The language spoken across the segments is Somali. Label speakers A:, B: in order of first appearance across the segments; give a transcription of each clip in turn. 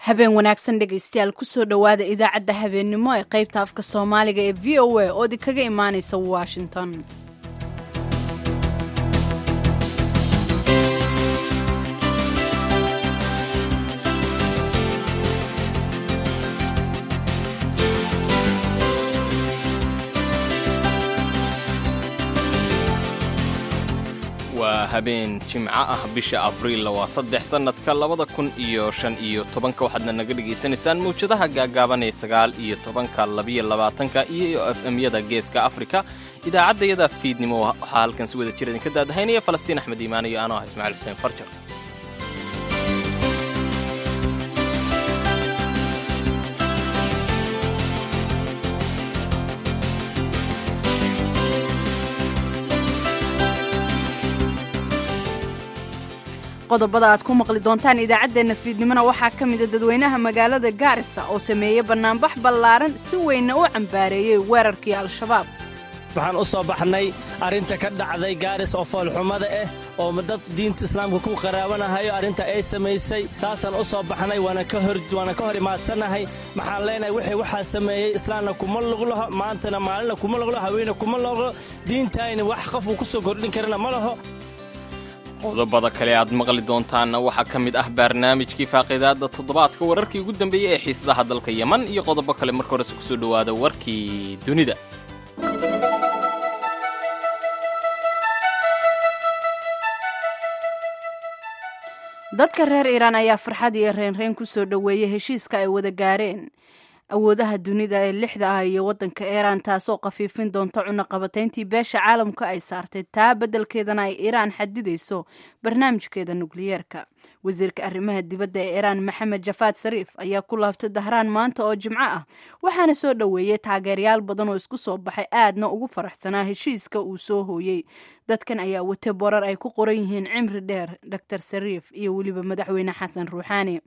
A: habeen wanaagsan dhegaystayaal kusoo dhowaada idaacadda habeennimo ee qaybta afka soomaaliga ee v o a oo idinkaga imaanaysa washington
B: waa habeen jimco ah bisha abriil waa saddex sannadka labada kun iyo shan iyo tobanka waxaadna naga dhegaysanaysaan mawjadaha gaagaaban ee sagaal iyo tobanka labiyo labaatanka iyo f m-yada geeska afrika idaacaddayada fiidnimo waxaa halkan si wada jir idinka daadahaynaya falastiin axmed iimaan iyo anoo ah ismaaciil xuseen farjar
A: qodobada aad ku maqli doontaan idaacaddeenna fiidnimona waxaa ka mida dadweynaha magaalada gaarisa oo sameeyey bannaanbax ballaaran si weynna u cambaareeyey weerarkii al-shabaab
C: waxaan u soo baxnay arrinta ka dhacday gaaris oo foolxumada ah oo dad diinta islaamka ku qaraabanahayo arrinta ay samaysay taasaan u soo baxnay waana ka hor imaadsannahay maxaan leenahay wixii waxaa sameeyey islaamna kuma luglaho maantana maalina kuma luglo haweene kuma luglo diintayna wax qofuu ku soo kordhin karana ma laho
B: qodobada kale aad maqli doontaanna waxaa ka mid ah barnaamijkii faaqiidaadda toddobaadka wararkii ugu dambeeyey ee xiisadaha dalka yeman iyo qodobo kale marka horese kusoo dhowaada warkii dunida
A: dadka reer iiraan ayaa farxad iyo reenreen ku soo dhoweeyey heshiiska ay wada gaareen awoodaha dunida ee lixda ah iyo waddanka iiraan taasoo khafiifin doonta cunaqabatayntii beesha caalamka ay saartay taa beddelkeedana ay iiraan xadidayso barnaamijkeeda nukliyeerka wasiirka arrimaha dibadda ee iiraan maxamed jafaad sariif ayaa ku laabtay dahraan maanta oo jimco ah waxaana soo dhoweeyey taageerayaal badan oo isku soo baxay aadna ugu faraxsanaa heshiiska uu soo hooyey dadkan ayaa wate borar ay ku qoran yihiin cimri dheer doctor sariif iyo weliba madaxweyne xasan ruuxaani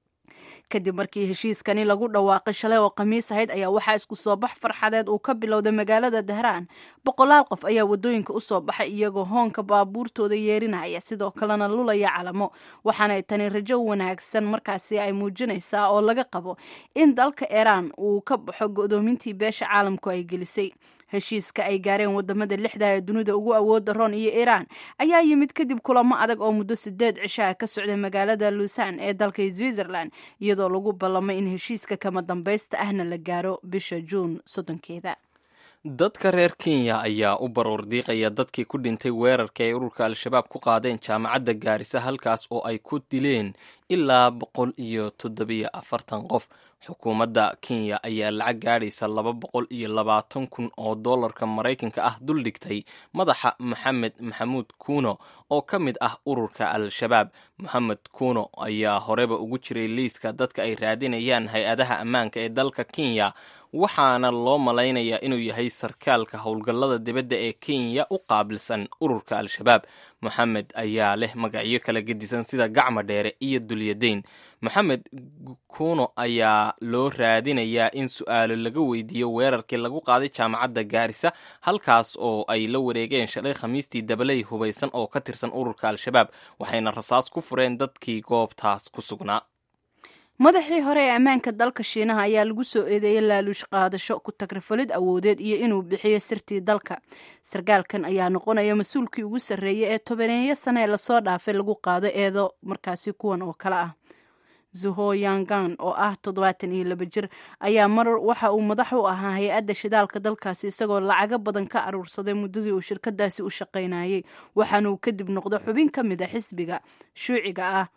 A: kadib markii heshiiskani lagu dhawaaqay shalay oo khamiis ahayd ayaa waxaa isku soo bax farxadeed uu ka bilowday magaalada dahraan boqolaal qof ayaa wadooyinka usoo baxay iyagoo hoonka baabuurtooda yeerinaya sidoo kalena lulaya calamo waxaanay tani rajo wanaagsan markaasi ay muujinaysaa oo laga qabo in dalka iiraan uu ka baxo godoomintii beesha caalamku ay gelisay heshiiska ay gaareen wadamada lixda ee dunida ugu awooda roon iyo iiraan ayaa yimid kadib kulamo adag oo muddo sideed cishaha ka socday magaalada luusan ee dalka switzerland iyadoo lagu ballamay in heshiiska kama dambaysta ahna la gaaro bisha juun soddonkeeda
B: dadka reer kenya ayaa u baroor diiqaya dadkii ku dhintay weerarkii ay ururka al-shabaab ku qaadeen jaamacadda gaarisa halkaas oo ay ku dileen ilaa boqol iyo toddobiyo afartan qof xukuumadda kenya ayaa lacag gaadhaysa laba boqol iyo labaatan kun oo dollarka maraykanka ah dul dhigtay madaxa maxamed maxamuud kuuno oo ka mid ah ururka al-shabaab moxamed kuuno ayaa horeba ugu jiray liiska dadka ay raadinayaan hay-adaha ammaanka ee dalka kenya waxaana loo malaynayaa inuu yahay sarkaalka howlgallada dibadda ee kenya u qaabilsan ururka al-shabaab moxamed ayaa leh magacyo kala gedisan sida gacma dheere iyo dulyadayn moxamed kuuno ayaa loo raadinayaa in su-aalo laga weydiiyo weerarkii lagu qaaday jaamacadda gaarisa halkaas oo ay la wareegeen shalay khamiistii dabaley hubaysan oo ka tirsan ururka al-shabaab waxayna rasaas ku fureen dadkii goobtaas ku sugnaa
A: madaxii hore ee ammaanka dalka shiinaha ayaa lagu soo eedeeyey laaluush qaadasho ku tagrifalid awoodeed iyo inuu bixiyo sirtii dalka sarkaalkan ayaa noqonaya mas-uulkii ugu sarreeyay ee tobaneeyo sane ee lasoo dhaafay lagu qaado eedo markaasi kuwan oo kale ah zuho yangan oo ah toddobaatan iyo laba jir ayaa mar waxa uu madax u ahaa hay-adda shidaalka dalkaasi isagoo lacago badan ka aruursaday muddadii uu shirkadaasi u shaqaynayay waxaanuu kadib noqdo xubin ka mid a xisbiga shuuciga ah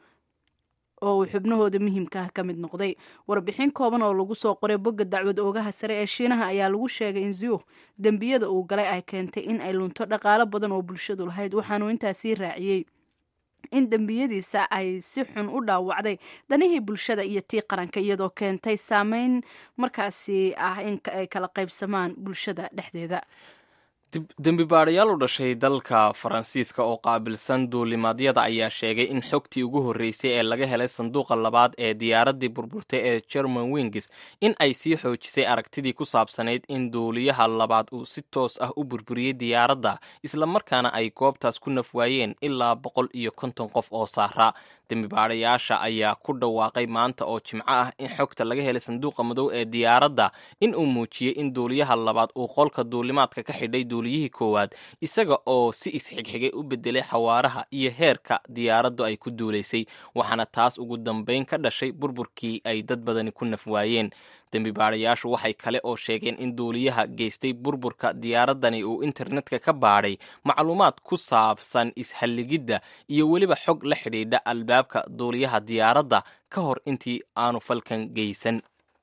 A: oo uu xubnahooda muhiimka ah ka mid noqday warbixin kooban oo lagu soo qoray bogga dacwad oogaha sare ee shiinaha ayaa lagu sheegay in ziyuh dembiyada uu galay ay keentay in ay lunto dhaqaalo badan oo bulshadu lahayd waxaanuu intaasii raaciyey in dembiyadiisa ay si xun u dhaawacday danihii bulshada iyo tii qaranka iyadoo keentay saameyn markaasi ah in ay kala qaybsamaan bulshada dhexdeeda
B: dembi baadhayaal u dhashay dalka faransiiska oo qaabilsan duulimaadyada ayaa sheegay in xogtii ugu horreysay ee laga helay sanduuqa labaad ee diyaaraddii burburtay ee german wings in ay sii xoojisay aragtidii ku saabsanayd in duuliyaha labaad uu si toos ah u burburiyey diyaaradda islamarkaana ay goobtaas ku nafwaayeen ilaa boqol iyo konton qof oo saara dembi baadhayaasha ayaa ku dhawaaqay maanta oo jimco ah in xogta laga helay sanduuqa madow ee diyaaradda in uu muujiyey in duuliyaha labaad uu qolka duulimaadka ka xidhay duuliyihii koowaad isaga oo si isxigxigay u bedelay xawaaraha iyo heerka diyaaraddu ay ku duulaysay waxaana taas ugu dambayn ka dhashay burburkii ay dad badani ku nafwaayeen dembi baadhayaashu waxay kale oo sheegeen in duuliyaha geystay burburka diyaaraddani uu internetka ka baadhay macluumaad ku saabsan ishalligidda iyo weliba xog la xidhiidha albaabka duuliyaha diyaaradda ka hor intii aanu falkan geysan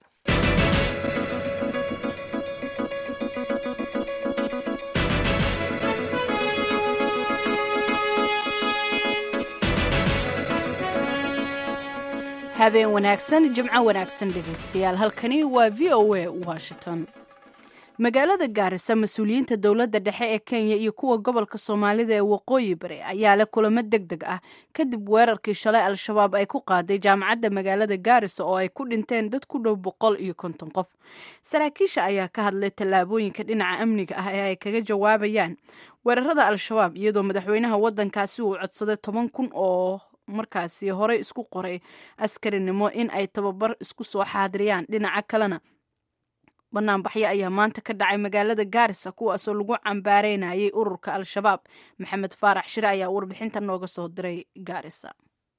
A: habeen wanaagsan jimco wanaagsan dhegaystayaal halkani waa v o a washington magaalada gaarisa mas-uuliyiinta dowladda dhexe ee kenya iyo kuwa gobolka soomaalida ee waqooyi bari ayaa leh kulamo deg deg ah kadib weerarkii shalay al-shabaab ay ku qaaday jaamacadda magaalada gaarisa oo ay ku dhinteen dad ku dhow boqol iyo konton qof saraakiisha ayaa ka hadlay tallaabooyinka dhinaca amniga ah ee ay kaga jawaabayaan weerarada al-shabaab iyadoo madaxweynaha waddankaasi uu codsaday toban kun oo markaasi horey isku qoray askarinimo in ay tababar isku soo xaadiriyaan dhinaca kalena banaanbaxyo ayaa maanta ka dhacay magaalada gaarisa kuwaasoo lagu cambaareynayay ururka al-shabaab maxamed faarax shire ayaa warbixinta nooga soo diray gaarisa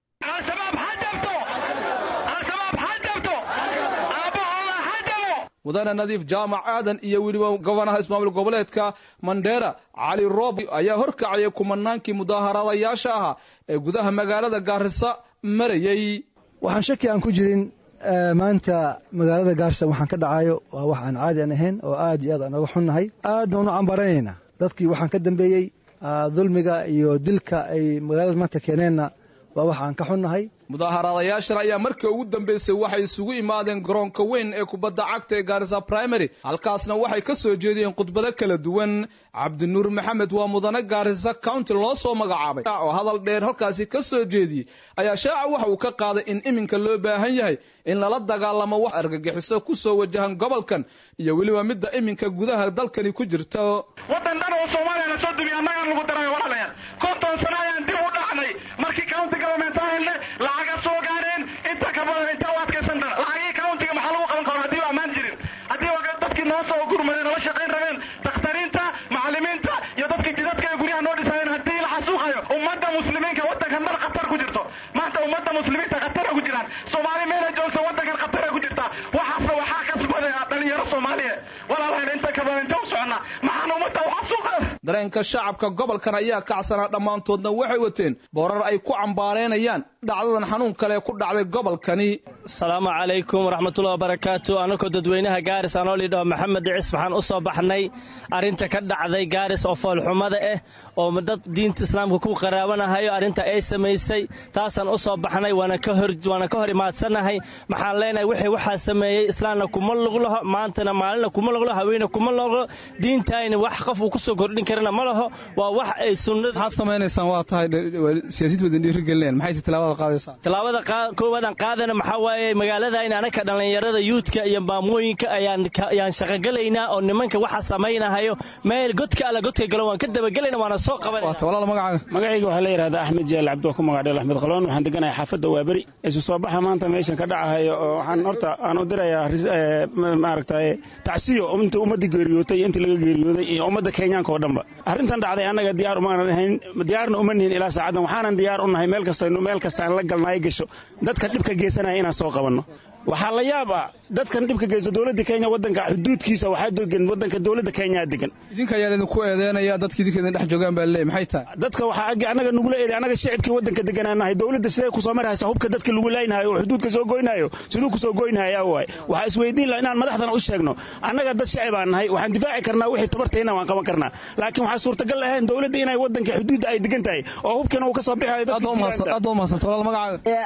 D: mudane nadiif jaamac aadan iyo weliba gobanaha ismaamul goboleedka mandheera cali roob ayaa horkacayay kumanaankii mudaaharaadayaasha ahaa ee gudaha magaalada gaarisa marayey
E: waxaan shaki aan ku jirin maanta magaalada gaarisa waxaan ka dhacayo waa wax aan caadi aan ahayn oo aad iyo aad aan oga xunnahay aad baan u cambaaranaynaa dadkii waxaan ka dambeeyey dulmiga iyo dilka ay magaalada maanta keeneenna waa wax aan ka xunnahay
D: mudaaharaadayaashan ayaa markii ugu dambeysay waxay isugu imaadeen garoonka weyn ee kubadda cagta ee gaarisa primary halkaasna waxay ka soo jeediyeen khudbado kala duwan cabdinuur maxamed waa mudane gaarisa county loo soo magacaabay oo hadal dheer halkaasi ka soo jeediyey ayaa shaaca waxa uu ka qaaday in iminka loo baahan yahay in lala dagaalamo wax argagixiso ku soo wajahan gobolkan iyo weliba midda iminka gudaha dalkani ku jirta
F: wadan dhan oo soomaaliyana soo dumiy annagaan lagu daray walaalayaal konton sano ayaan dib u dhacnay markii county government aan helnay lacaga soo gaareen inta ka badan inta u adkaysan dara lacagii countiga maxaa lagu qaban karo haddii ammaan jirin haddii dadkii noo soo gurmadeen nala shaqayn rabeen dakhtariinta macallimiinta iyo dadkii jidadka ee guryaha noo dhisayeen haddii la xasuuqayo ummadda muslimiinka waddankan mar khatar ku jirto maanta ummadda muslimiinta khatara ku jiraan soomaali meela joogta waddankan khatara ku jirta waxaasna waxaa kasbaday dhalinyaro soomaaliya walaalahayn inta ka badan inta u soconna maxaan ummadda u xasuuqaya
D: dareenka shacabka gobolkan ayaa kacsanaa dhammaantoodna waxay wateen boorar ay ku cambaaraynayaan dhacdadan xanuun kale ku dhacday gobolkani
C: asalaamu calaykum waraxmatullahi wabarakaatu anakoo dadweynaha gaaris anoo lidhaho maxamed dhicis waxaan u soo baxnay arrinta ka dhacday gaaris oo foolxumada ah oo dad diinta islaamka ku qaraabanahayo arrinta ay samaysay taasaan u soo baxnay waana ka hor imaadsannahay maxaan leenahay wixii waxaa sameeyey islaamna kuma luglaho maantana maalina kuma luglo haweena kuma luglo diintayna wax qof uu kusoo kordhin karana ma laho waa wax ay sunnada
D: maxaad samaynaysaan waa tahay siyaasiyiinta wadan dhiirigelinayaan maxayse tilaabada qaadaysaa
C: tilaabada koowaadaan qaadana maxaa waaye magaaladayn anaka dhallinyarada yuudka iyo maamooyinka ayaan shaqogelaynaa oo nimanka waxa samaynahayo meel godka alla godka galo waan ka dabagelayna waana soo
D: qabanwalaal magacaaga
G: magacayga waxaa la yidhahdaa axmed jaal cabdi waa ku magacdheel axmed qalwan waxaan deganahay xaafadda waaberi isu soo baxa maanta meeshan ka dhacahayo oo waxaan horta aan u dirayaa maaragtay tacsiyo inta ummadda geeriyootay inta laga geeriyooday iyo ummadda kenyaanka oo dhanba arrintan dhacday annaga diyaar umaanan ahayn diyaarna uma nihin ilaa saacaddan waxaanan diyaar u nahay meel kastaynu meel kastaan la galnaayo gasho dadka dhibka geysanaya inaan soo qabanno waxaa la yaab ah dadkan dhibka geysto dowladda kenya waddanka xuduudkiisa waxaa degan waddanka dowladda kenya degan
D: idinka ayaa idinku eedeynaya dadka idinka idin dhex joogaan baa leey maxay tahay
G: dadka waxaa ag annaga nugula eeday annaga shicibkii waddanka deganaanahay dowladda siday kusoo marhaysa hubka dadka lagu laynaayo oo xuduudka soo goynayo siduu kusoo goynaya waay waxaa isweydiin laha inaan madaxdana u sheegno annaga dad shicib aan nahay waxaan difaaci karnaa wixii tabartayna waan qaban karnaa laakiin waxaa suurtagal ahayn dowladda inay waddanka xuduudda ay degan tahay oo hubkana uu ka soo bixayo
D: aad baa umahadsan walaal magacaaga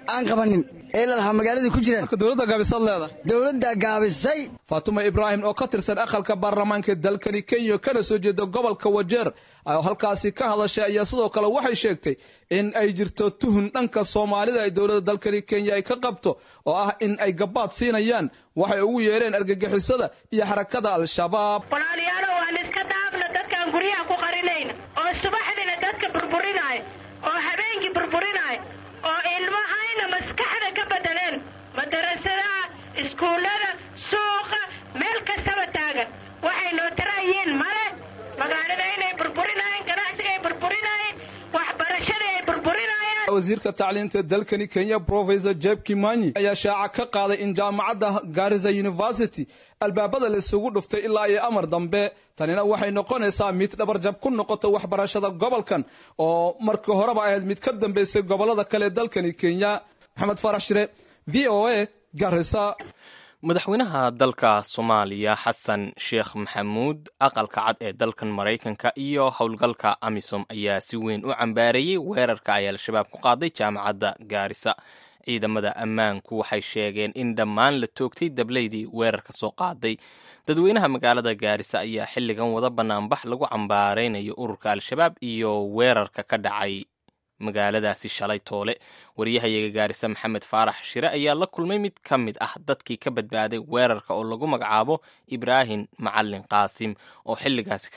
H: aan qabanin ee lalahaa magaaladii ku jiraan
D: dowladda gaabisaad leedahay
H: dowladda gaabisay
D: faatuma ibraahim oo ka tirsan aqalka baarlamaanka dalkani kenya kana soo jeeda gobolka wajeer oo halkaasi ka hadashay ayaa sidoo kale waxay sheegtay in ay jirto tuhun dhanka soomaalida ay dowladda dalkani kenya ay ka qabto oo ah in ay gabaad siinayaan waxay ugu yeereen argagixisada iyo xarakada al-shabaab
I: walaalayaalo waan iska daafna dadkaan guryaha ku qarinayna oo subaxdina dadka burburinaayo oo habeenkii burburinaayo oo ilmahayna maskaxda ka bedeleen madarasadaha iskuullada suuqa meel kastaba taagan waxay noo tarayiin male magaalada inay burburinaayeen ganacsiga ay burburinaayeen waxbarashada ay burburinayaan
D: wasiirka tacliinta dalkani kenya professor jeb kimanyi ayaa shaaca ka qaaday in jaamacadda garisa university albaabada la isugu dhuftay ilaa iyo amar dambe tanina waxay noqonaysaa mid dhabarjab ku noqota waxbarashada gobolkan oo markii horeba ahayd mid ka dambeysay gobolada kale dalkani kenya maxamed farax shire v o a garisa
B: madaxweynaha dalka soomaaliya xasan sheekh maxamuud aqalka cad ee dalkan maraykanka iyo howlgalka amisom ayaa si weyn u cambaareeyey weerarka ay al-shabaab ku qaaday jaamacadda gaarisa ciidamada ammaanku waxay sheegeen in dhammaan la toogtay dableydii weerarka soo qaaday dadweynaha magaalada gaarisa ayaa xilligan wada banaanbax lagu cambaaraynayo ururka al-shabaab iyo weerarka ka dhacay magaaladaasi shalay toole wariyahayaga gaarisa maxamed faarax shire ayaa la kulmay mid ka mid ah dadkii ka badbaaday weerarka oo lagu magacaabo ibraahim macalin qaasim oo xilligaasi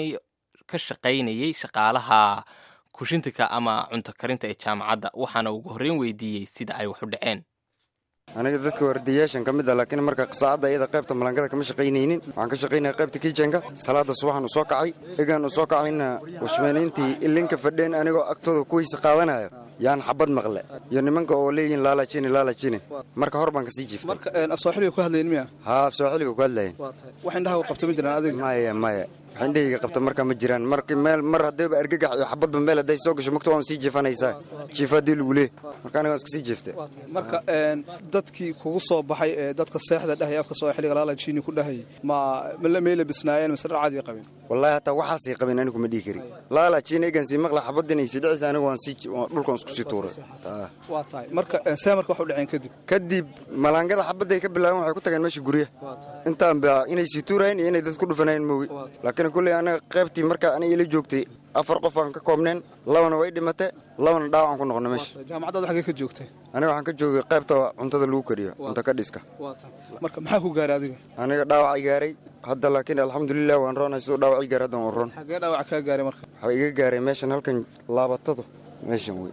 B: ka shaqaynayay shaqaalaha kushintika ama cunto karinta ee jaamacadda waxaana ugu horreyn weydiiyey sida ay wax u dhaceen
J: aniga dadka wardiyaashan ka mid a laakiin marka saacadda iyada qaybta malangada kama shaqaynaynin waxaan ka shaqaynaya qaybta kijenka salaada subaxan u soo kacay egaan u soo kacayna washmeeniintii ilinka fadheen anigoo agtooda kuwiisa qaadanayo yaan xabad maqle iyo nimanka oo leeyihin laalajine laalajine marka hor baan kasii jiiftay
D: marka afsooxiliga ku hadlayin miya
J: haa afsooxiliga ku hadlayen
D: wax indhaha qabto ma jiraan adiga
J: maya maya wax indhahayga qabta marka ma jiraan marki meel mar haddayba argagax iyo xabadba meel hadday soo gasho mugta waan sii jiifanaysaa jiifa haddii lagu leeh marka aniga waan iska sii jiiftay
D: marka dadkii kugu soo baxay ee dadka seexda dhahay afka soo xiliga laalajini ku dhahay ma meela bisnaayeen mise dhar caadi qabeen
J: wallahi hataa waxaasay qabeen anigu ma dhihi kari laalajini egan sii maqla xabadinaysi dhicisa anigu waan sii dhulkan isku sii tuuray
D: waa tahay marka see marka wax u dhaceen kadib
J: kadib malaangada xabadday ka bilaabeen waxay ku tageen meesha guryaha intaan ba inay sii tuurayeen iyo inay dad ku dhufanayeen moogi laakiin kulley anaga qaybtii marka aniga ila joogtay afar qof aan ka koobneen labana way dhimatay labana dhaawacaan ku noqnay meesha
D: jaamacaddaad xaggee ka joogtay
J: aniga waxaan ka joogay qaybta cuntada lagu kariyo cunto ka dhiska
D: marka maxaa ku gaaray adiga
J: aniga dhaawacay gaaray hadda laakiin alxamdulilah waan roonay siduu dhaawacii gaaray haddan waan roon
D: xaggee dhaawac kaa gaaray marka
J: waxaa iga gaaray meeshan halkan laabatadu meeshan wey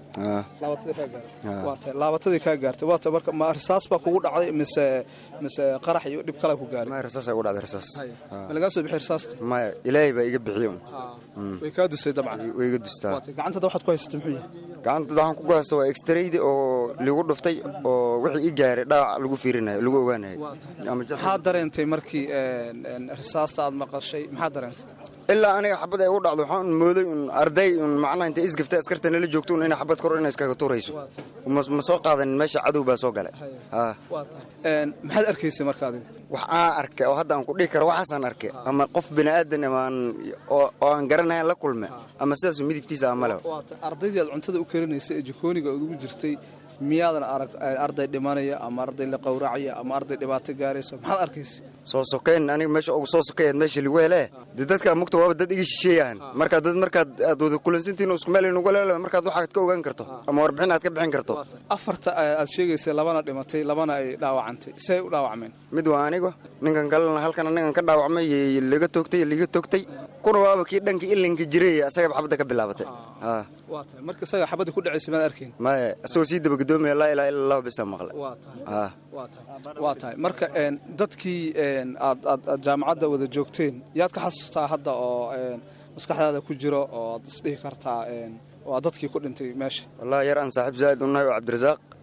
D: laabatadii kaa gaartay waata marka ma risaas baa kugu dhacday mise mise qarax iyo dhib kale ku gaaray
J: maya risaas ugu dhacday risaas
D: ma lagaa soo bixi risaasta
J: maya ilaahay baa iga bixiyo
D: way kaa dustay dabcan
J: way iga dustaa
D: gacantada waxaad ku haysatay muxuu yahay
J: gacantada waxaan ku haysta waa extraydi oo ligu dhuftay oo wixii ii gaaray dhaawac lagu fiirinayo lagu ogaanayo
D: maxaa dareentay markii risaasta aad maqashay maxaa dareentay
J: ilaa aniga xabad ay u dhacdo waxaan mooday un arday un macnaha intay isgaftay askarta nala joogto un inay xabad kor inay iskaga tuurayso ma soo qaadanin meesha cadow baa soo galay
D: maxaad arkaysay marka adiga
J: wax aan arkay oo hadda aan ku dhihi karo waxaasaan arkay ama qof bini aadan amaan oo aan garanayn la kulme ama sidaasu midibkiisa amale
D: ardaydii aad cuntada u karinaysay ee jikooniga aad ugu jirtay miyaadan arag arday dhimanaya ama arday la qawracaya ama arday dhibaato gaaraysa maxaad arkaysa
J: soo sokeyn aniga meesha ugu soo sokeeyaad meesha lagu hele dee dadka mugta waaba dad iga shisheeyaan markaa dad markaad aad wada kulansantiin isku meel inugu leelo markaad waxaad ka ogaan karto ama warbixin aad ka bixin karto
D: afarta aad sheegaysay labana dhimatay labana ay dhaawacantay see u dhaawacmeen
J: mid waa aniga ninkan kalena halkan anigan ka dhaawacmay laga toogtay liga toogtay kuna waaba kii dhanka ilinka jiray asagaba xabadda ka bilaabatay
D: marka isaga xabadda ku dhacaysa maad arkayn
J: maya isagoo sii dabagadoomayaa laa ilaha illa allahu bisa maqle
D: waa tahay marka dadkii aad aad aad jaamacadda wada joogteen yaad ka xasuustaa hadda oo maskaxdaada ku jiro oo aad isdhihi kartaa waa dadkii ku dhintay meesha
J: wallahi yar aan saaxiib zaa'id u nahay oo cabdirasaaq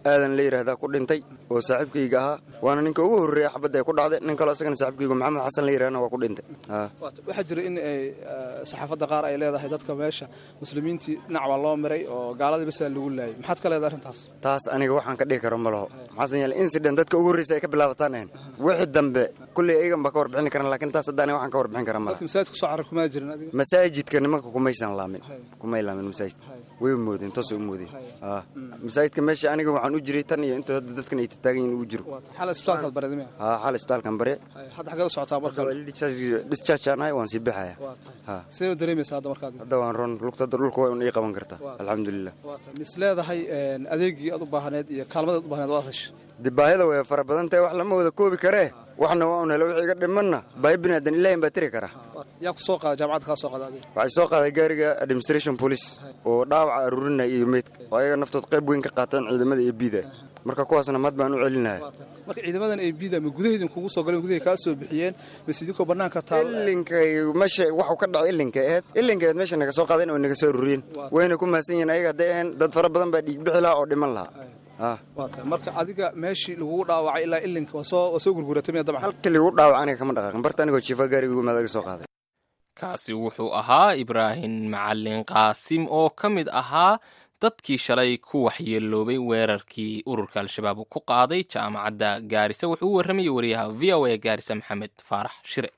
J: aadan la yidhaahdaa ku dhintay oo saaxiibkayga ahaa waana ninka ugu horreeya xabadda ay ku dhacday nin kaloo isagana saaxiibkayga maxamed xasan la yidhahdana waa ku dhintay
D: waxaa jira in ay saxaafadda qaar ay leedahay dadka meesha muslimiintii dhinac baa loo miray oo gaaladii basaa lagu laayay maxaad ka leedahay arrintaas
J: taas aniga waxaan ka dhihi karo ma laho maxaasan yeele incident dadka ugu horreysa ay ka bilaabataan ahayn wixii dambe kulley ayagan baa ka warbixin karan lakin taas hadda aniga waxaan ka warbixin kara malaha
D: masaajid kusoo carar kumaa jirin adiga
J: masaajidka nimanka kumaysan laamin kumay laamin masaajidka way moodeen toosay u moodeen masaajidka meesha aniga waxaan u jiray tan iyo inta hadda dadkan ay tataagan yihin ugu jiro
D: xal isbitaalkaad bareed miya
J: haa xal isbitaalkan bare
D: hadda xagee u socotaa marka
J: discharge aan ahay waan sii baxaya
D: sidee u dareemaysaa hadda markaad
J: hadda waan ron lugta hadda dhulka waa un ii qaban kartaa alxamdulilah
D: mis leedahay adeegii aad u baahneed iyo kaalmadaad u baahneed waad heshay
J: de baahida way fara badan tahay wax lama wada koobi karee waxna waa un hele wixii iga dhimanna baahi binaadan ilaahin baa tiri kara
D: yaa ku soo qaada jaamacadda kaa soo qaada adiga
J: waxay soo qaaday gaariga administration police oo dhaawaca aruurinaya iyo meydka oo ayaga naftood qayb weyn ka qaataan ciidamada iyo biida marka kuwaasna mahad baan u celinahay
D: marka ciidamadan ay bida ma gudaheedin kugu soo galeen gudahay kaa soo bixiyeen mise idinkoo bannaanka taal
J: ilinkay meesha waxu ka dhacay ilinkay ahayd ilinkay ahayd meesha naga soo qaadeen oo naga soo ururiyeen wayna ku mahadsan yihiin ayaga hadday ahayn dad fara badan baa dhiigbixi lahaa oo dhiman lahaa
D: marka adiga meeshii lagugu dhaawacay ilaa ilinka waa soo gurguratay miya dabcan
J: halkii lagu dhaawac aniga kama dhaqaaqin barta anigoo jiifa gaariga ugu imaada soo qaaday
B: kaasi wuxuu ahaa ibraahim macalin qaasim oo ka mid ahaa dadkii shalay ku waxyeeloobay weerarkii ururka al-shabaab ku qaaday jaamacadda gaarisa wuxuu u warramayay wariyaha v o a gaarisa maxamed faarax shire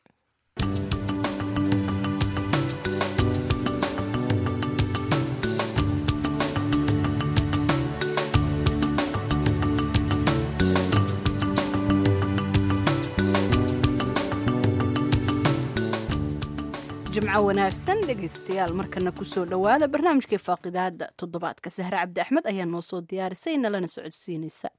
A: jimco wanaagsan dhegaystayaal markana kusoo dhowaada barnaamijkai faaqidaada toddobaadka sahre cabdi axmed ayaa noo soo diyaarisay nalana socodsiinaysa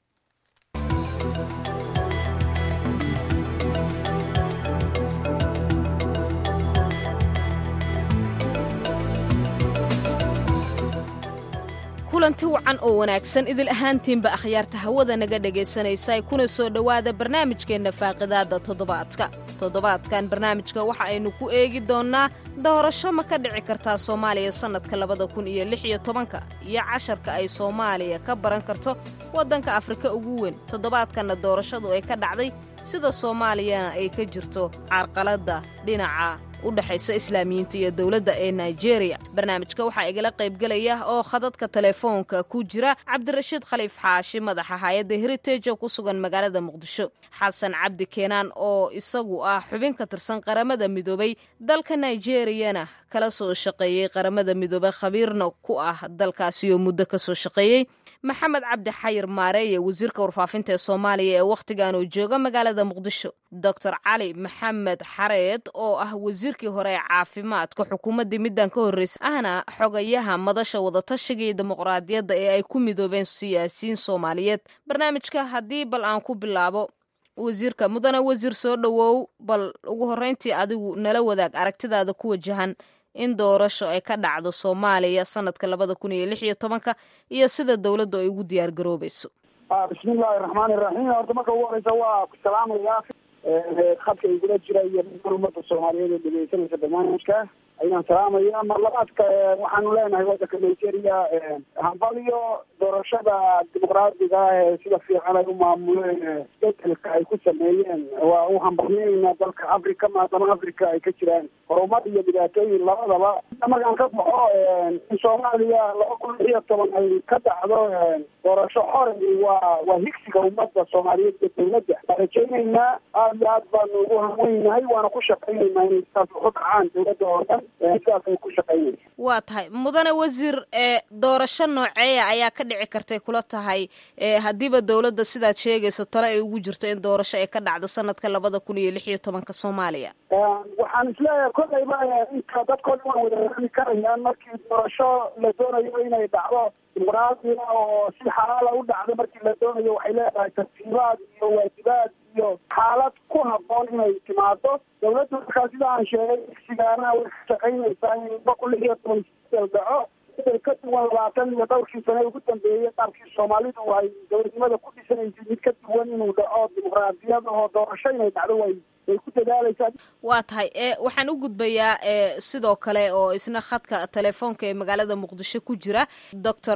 K: kulanti wacan oo wanaagsan idil ahaantiinba akhyaarta hawada naga dhegaysanaysa kuna soo dhowaada barnaamijkeenna faaqidaadda toddobaadka toddobaadkan barnaamijka waxa aynu ku eegi doonnaa doorasho ma ka dhici kartaa soomaaliya sannadka labada kun iyo lix iyo tobanka iyo casharka ay soomaaliya ka baran karto waddanka afrika ugu weyn toddobaadkanna doorashadu ay ka dhacday sida soomaaliyana ay ka jirto carqaladda dhinaca u dhexaysa islaamiyiinta iyo dowladda ee nigeria barnaamijka waxaa igala qaybgelaya oo khadadka telefoonka ku jira cabdirashiid khaliif xaashi madaxa hay-adda heritage oo ku sugan magaalada muqdisho xasan cabdi keenaan oo isagu ah xubin ka tirsan qaramada midoobay dalka nigeriyana kala soo shaqeeyey qaramada midoobey khabiirna ku ah dalkaasi oo muddo ka soo shaqeeyey maxamed cabdi xayir maareeye wasiirka warfaafinta ee soomaaliya ee wakhtigan uu jooga magaalada muqdisho doctor cali maxamed xareed oo ah wasiirkii hore ee caafimaadka xukuumaddii middan ka horreysay ahna xogayaha madasha wadatashiga iyo dimuqraadiyadda ee ay ku midoobeen siyaasiyiin soomaaliyeed barnaamijka haddii bal aan ku bilaabo wasiirka mudane wasiir soo dhowow bal ugu horreyntii adigu nala wadaag aragtidaada ku wajahan in doorasho ay ka dhacdo soomaaliya sanadka labada kun iyo lix iyo tobanka iyo sida dowladdu ay ugu diyaar garoobayso
L: bismillahi raxmaani raxiim horta marka ugu horeysa waa ku salaamaya khadka igula jira iyo ummadda soomaaliyeed ee dhegeysanaysa barnaamijka ayaan salaamaya mar labaadka waxaanu leenahay waddanka nigeria hambaliyo doorashada dimuqraadiga ee sida fiican ay u maamuleen bedelka ay ku sameeyeen waa u hambalyeynaa dalka africa maadaama africa ay ka jiraan horumar iyo dhibaatooyin labadaba markaan ka baxo in soomaaliya laba kun lix iyo toban ay ka dhacdo doorasho xore waa waa higsiga ummadda soomaaliyeed iyo dowladda waan rajaynaynaa aada iyo aad baanu ugu hamweynahay waana ku shaqaynaynaa inay sidaas uku dhacaan dowladda oo dhan sidaas ay ku shaqaynaysa
K: waa tahay mudane wasiir ee doorasho nooceeya ayaa ka dhici kartay kula tahay haddiiba dowladda sidaad sheegayso tale ay ugu jirto in doorasho ay ka dhacdo sanadka labada kun iyo lix iyo tobanka soomaaliya
L: waxaan isleeyahay kolleyba inka dadkoo dhan waa wada rami karayaan markii doorasho la doonayo inay dhacdo dimuqraadiga oo si xalaala u dhacdo markii la doonayo waxay leedahay tartiibaad iyo waajibaad iyo xaalad ku habboon inay timaado dowladda markaa sida aan sheegay igsigaana way ka shaqaynaysaa in laba kun lix iyo toban bedel dhaco bedel ka duwan labaatan iyo dhowrkii sane ugu dambeeyey qaabkii soomaalidu ay dowladnimada ku dhisanaysay mid ka duwan inuu dhaco dimuqraadiyad oo doorasho inay dhacdo way way ku dadaalaysaa
K: waa tahay e waxaan u gudbayaa e sidoo kale oo isna khadka telefoonka ee magaalada muqdisho ku jira doctor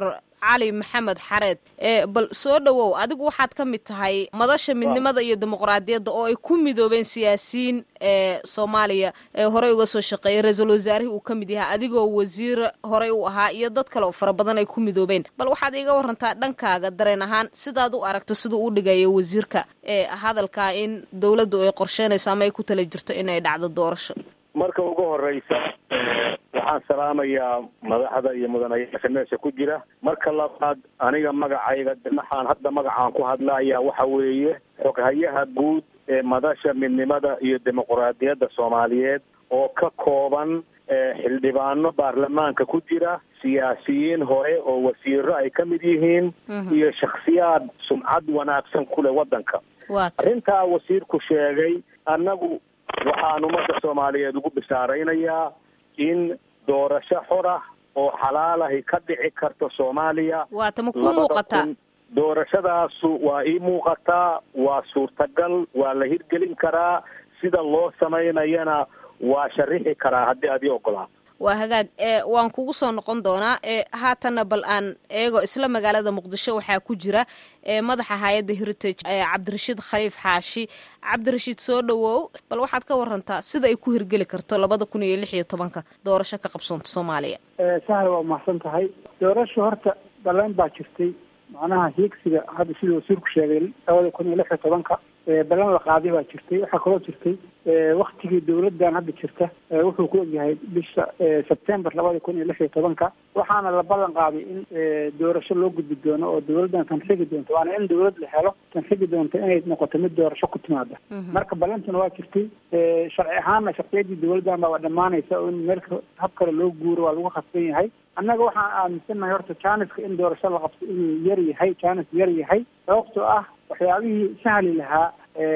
K: cali maxamed xareed bal soo dhowow adigu waxaad ka mid tahay madasha midnimada iyo dimuqraadiyadda oo ay ku midoobeen siyaasiyiin ee soomaaliya ee horey uga soo shaqeeyay ra-iisul wasaarihii uu ka mid yahay adigoo wasiir horey u ahaa iyo dad kale oo fara badan ay ku midoobeen bal waxaad iiga warantaa dhankaaga dareen ahaan sidaad u aragto siduu u dhigayo wasiirka ee hadalkaa in dowladdu ay qorsheynayso ama ay ku tala jirto in ay dhacdo doorasho
M: marka ugu horeysa waxaan salaamayaa madaxda iyo mudanayaasha meesha ku jira marka labaad aniga magacayga maxaan hadda magacaan ku hadlaya waxa weeye xoghayaha guud ee madasha midnimada iyo dimuqraadiyadda soomaaliyeed oo ka kooban xildhibaano baarlamaanka ku jira siyaasiyiin hore oo wasiiro ay ka mid yihiin iyo shakhsiyaad sumcad wanaagsan ku leh waddanka arrintaa wasiirku sheegay annagu waxaan ummadda soomaaliyeed ugu bishaaraynayaa in doorasho xor ah oo xalaalahi ka dhici karto soomaaliya
K: waata ma kuu muuqataa
M: doorashadaasu waa ii muuqataa waa suurtagal waa la hirgelin karaa sida loo samaynayana waa sharixi karaa haddii aad ii ogolaato
K: waa hagaag e waan kugu soo noqon doonaa e haatanna bal aan eego isla magaalada muqdisho waxaa ku jira e madaxa hay-adda heritage e cabdirashiid khaliif xaashi cabdirashiid soo dhowow bal waxaad ka warantaa sida ay ku hirgeli karto labada kun iyo lix iyo tobanka doorasho ka qabsoonta soomaaliya
L: sahal waa mahadsan tahay doorasho horta balan baa jirtay macnaha hiigsiga hadda siduu wasiirku sheegay labada kun iyo lix iyo tobanka balan la qaaday baa jirtay waxaa kaloo jirtay waktigii dawladdan hadda jirta wuxuu ku ogyahay bisha sebtember labada kun iyo lix iyo tobanka waxaana la ballan qaaday in doorasho loo gudbi doono oo dawladdan tan xigi doonto waana in dawlad la helo tan xigi doonto inay noqoto mid doorasho ku timaada marka ballantuna waa jirtay sharci ahaanna sharciyadii dawladdan baa dhammaanaysa oo in meel hab kale loo guuro waa lagu khasban yahay annaga waxaan aaminsannahay horta janiska in doorasho la qabto inuu yar yahay janis yar yahay sababtoo ah waxyaabihii sahli lahaa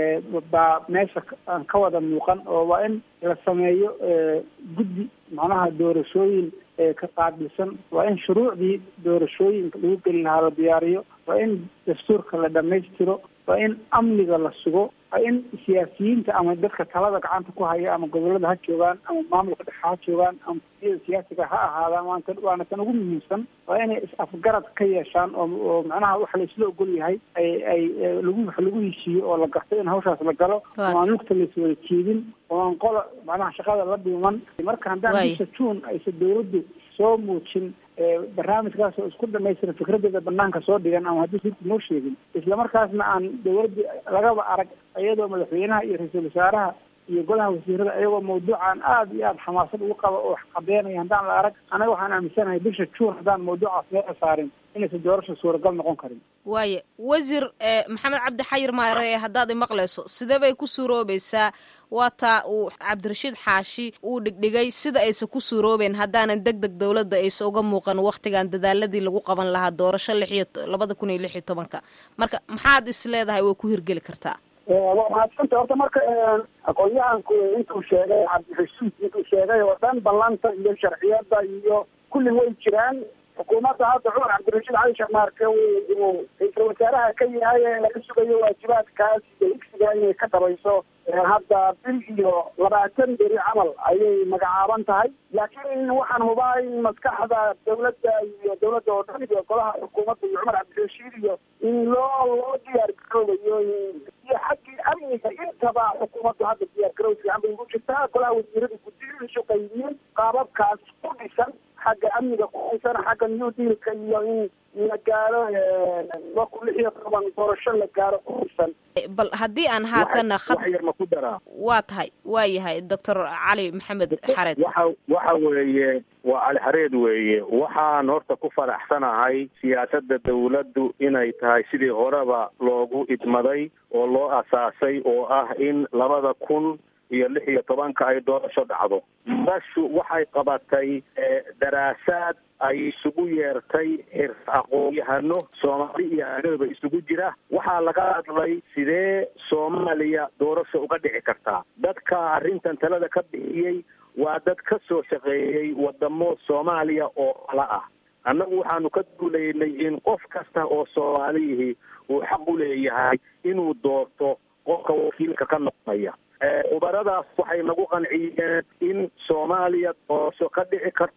L: baa meesha aan ka wada muuqan oo waa in la sameeyo guddi macnaha doorashooyin ka qaabilsan waa in shuruucdii doorashooyinka lagu geli lahaa la diyaariyo waa in dastuurka la dhammaystiro waa in amniga la sugo waa in siyaasiyiinta ama dadka talada gacanta ku haya ama gobolada ha joogaan ama maamulka dhexe ha joogaan ama iyada siyaasiga ha ahaadaan waanta waana tan ugu muhiimsan waa inay is-afgarad ka yeeshaan oo oo macnaha waxa la isla ogol yahay ay ay lagu wax lagu heshiiyo oo la garto in hawshaas la galo oo aan lugta laiswada jeedin oo aan qola macnaha shaqada la dhiman marka haddaan bisha juun aysa dawladdu soo muujin barnaamijkaas oo isku dhamaystiran fikradeeda banaanka soo dhigan ama haddii sirku noo sheegin islamarkaasna aan dawladda lagaba arag iyadoo madaxweynaha iyo ra-iisul wasaaraha iyo golaha wasiirada ayagoo mawduucan aada iyo aada xamaasad ugu qaba oo qabeynaya haddaan la arag anaga waxaan aaminsanahay bisha juun haddaan mawduucaas meeca saarin inaysan doorasha suuragal noqon karin
K: waaye wasiir maxamed cabdi xayir maare haddaad imaqlayso sidee bay ku suuroobaysaa waa taa uu cabdirashiid xaashi uu dhigdhigay sida aysan ku suuroobeen haddaanan deg deg dowladda aysa uga muuqan waktigan dadaaladii lagu qaban lahaa doorasho lix iyo labada kun iyo lix iyo tobanka marka maxaad is leedahay way ku hirgeli kartaa
L: waa mahadsanta horta marka aqoon-yahanku intuu sheegay cabdixasuud intuu sheegay oo dhan ballanta iyo sharciyada iyo kulli way jiraan xukuumadda hadda cumar cabdirashiid cali sheekh maarke uu ra-iisul wasaaraha ka yahay ee laga sugayo waajibaadkaas iyo igsiga inay ka dhabayso hadda bil iyo labaatan beri camal ayay magacaaban tahay laakiin waxaan hubaa in maskaxda dawladda iyo dawladda oo dhan iyo golaha xukuumadda iyo cumar cabdirashiid iyo in loo loo diyaar garoobayo iyo xaggii amniga intaba xukuumaddu hadda diyaar garow fiican bay ugu jirtaa golaha wasiirada guddiyihiisu qaybiyeen qaababkaas ku dhisan xagga amniga ku dhisan xagga new dealka iyo in la gaaro laba kun lix iyo toban doorasho la gaaro ku dhisan
K: bal haddii aan haatana
M: wax yar ma ku daraa
K: waa tahay waa yahay doctor cali maxamed xareed
M: waxa waxa weeye waa cali xareed weeye waxaan horta ku faraxsanahay siyaasadda dawladdu inay tahay sidii horeba loogu idmaday oo loo asaasay oo ah in labada kun iyo lix iyo tobanka ay doorasho dhacdo madashu waxay qabatay daraasaad ay isugu yeertay xir aqoon-yahano soomaali iyo aadaba isugu jira waxaa laga hadlay sidee soomaaliya doorasho uga dhici kartaa dadka arrintan talada ka bixiyey waa dad ka soo shaqeeyey wadamo soomaaliya oo kala ah annagu waxaanu ka duulaynay in qof kasta oo soomaaliyihii uu xaq u leeyahay inuu doorto qofka wakiilka ka noqonaya khubaradaas waxay nagu qanciyeen in soomaaliya doorasho ka dhici karto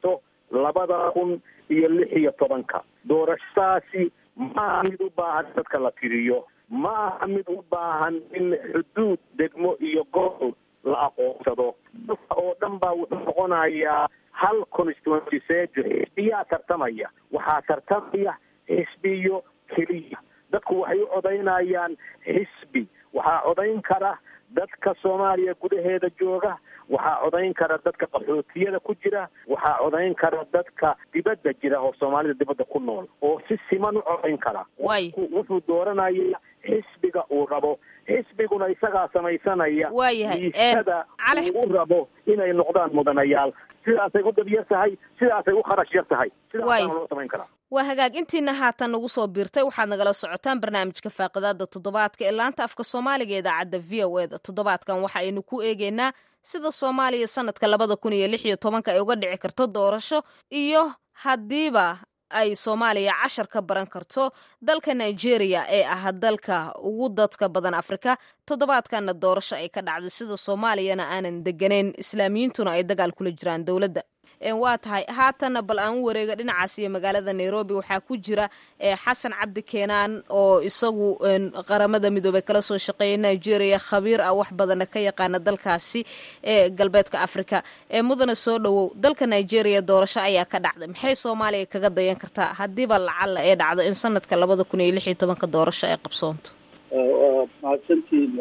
M: labada kun iyo lix iyo tobanka doorashadaasi ma aha mid u baahan dadka la tiriyo ma aha mid u baahan in xuduud degmo iyo gobol la aqoonsado dalka oo dhan baa wuxuu noqonayaa hal constituency sejo xisbiyaa tartamaya waxaa tartamaya xisbiyo keliya dadku waxay u codaynayaan xisbi waxaa codayn kara dadka soomaaliya gudaheeda jooga waxaa codayn kara dadka qaxootiyada ku jira waxaa codayn kara dadka dibadda jira oo soomaalida dibadda ku nool oo si siman u codayn kara wuxuu dooranaya xisbiga uu rabo xisbiguna isagaa samaysanaya miisada uu u rabo inay noqdaan mudanayaal sidaasay u dabyar tahay sidaasay u kharash yar tahay sidaasaana loo samayn karaa
K: waa hagaag intiina haatan nagu soo biirtay waxaad nagala socotaan barnaamijka faaqidaada toddobaadka ee laanta afka soomaaliga idaacadda v o eda toddobaadkan waxa aynu ku eegeynaa sida soomaaliya sanadka labada kun iyo lix iyo tobanka ay uga dhici karto doorasho iyo haddiiba ay soomaaliya cashar ka baran karto dalka nigeria ee ah dalka ugu dadka badan afrika toddobaadkanna doorasho ay ka dhacday sida soomaaliyana aanan deganayn islaamiyiintuna ay dagaal kula jiraan dowladda waa tahay haatanna bal aan u wareega dhinacaas iyo magaalada nairobi waxaa ku jira xasan cabdi keenaan oo isagu qaramada midoobey kala soo shaqeeya nigeria khabiir ah wax badana ka yaqaana dalkaasi ee galbeedka africa ee mudana soo dhowow dalka nigeria doorasho ayaa ka dhacday maxay soomaaliya kaga dayan kartaa haddiiba lacalla ee dhacdo in sanadka labada kun iyo lix iyo tobanka doorasho ay qabsoonto
N: waa mahadsantiin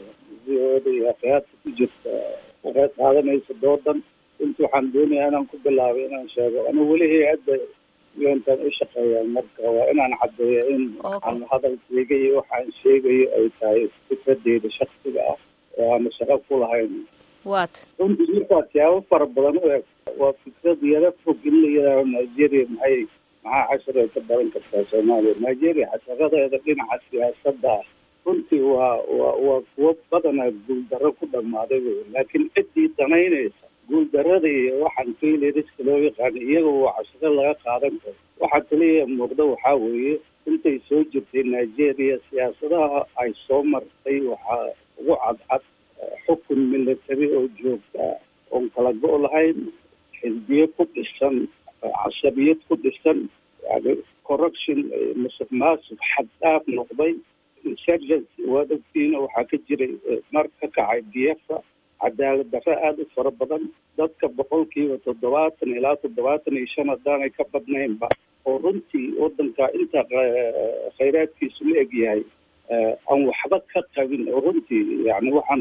N: v o da iyo akhyaarta ku jirta waxay qaadanaysa doodan inta waxaan doonayaa inaan ku bilaabay inaan sheego ana weli hay-adda untan u shaqeeyaan marka waa inaan caddeeyo in aan hadalkeyga iyo waxaan sheegayo ay tahay fikradeyda shaksiga ah oo aana shaqo ku lahayn
K: wat
N: runtii markaa siyaabo fara badan u eg waa fikrad yaro fog in la yidhaaho nigeria maxay maxaa cashar ay ka baran kartaa soomaaliya nigeria casharadeeda dhinaca siyaasadda ah runtii waa waa waa kuwo badanaa guuldarro ku dhammaaday wey laakiin ciddii danaynaysa guuldarada iyo waxaan failariska loo yaqaano iyaga waa cashiro laga qaadan karo waxaa kaliya muuqda waxaa weeye intay soo jirtay nigeria siyaasadaha ay soo martay waxaa ugu cadcad xukun military oo joogta oon kala go' lahayn xisbiyo ku dhisan casabiyad ku dhisan yani corruption musuq maasuq xad dhaaf noqday insurgency waad ogtiina waxaa ka jiray mar ka kacay biafra cadaalad darre aada u fara badan dadka boqolkiiba toddobaatan ilaa toddobaatan iyo shan haddaanay ka badnaynba oo runtii waddanka inta khayraadkiisu la eg yahay aan waxba ka qabin oo runtii yani waxaan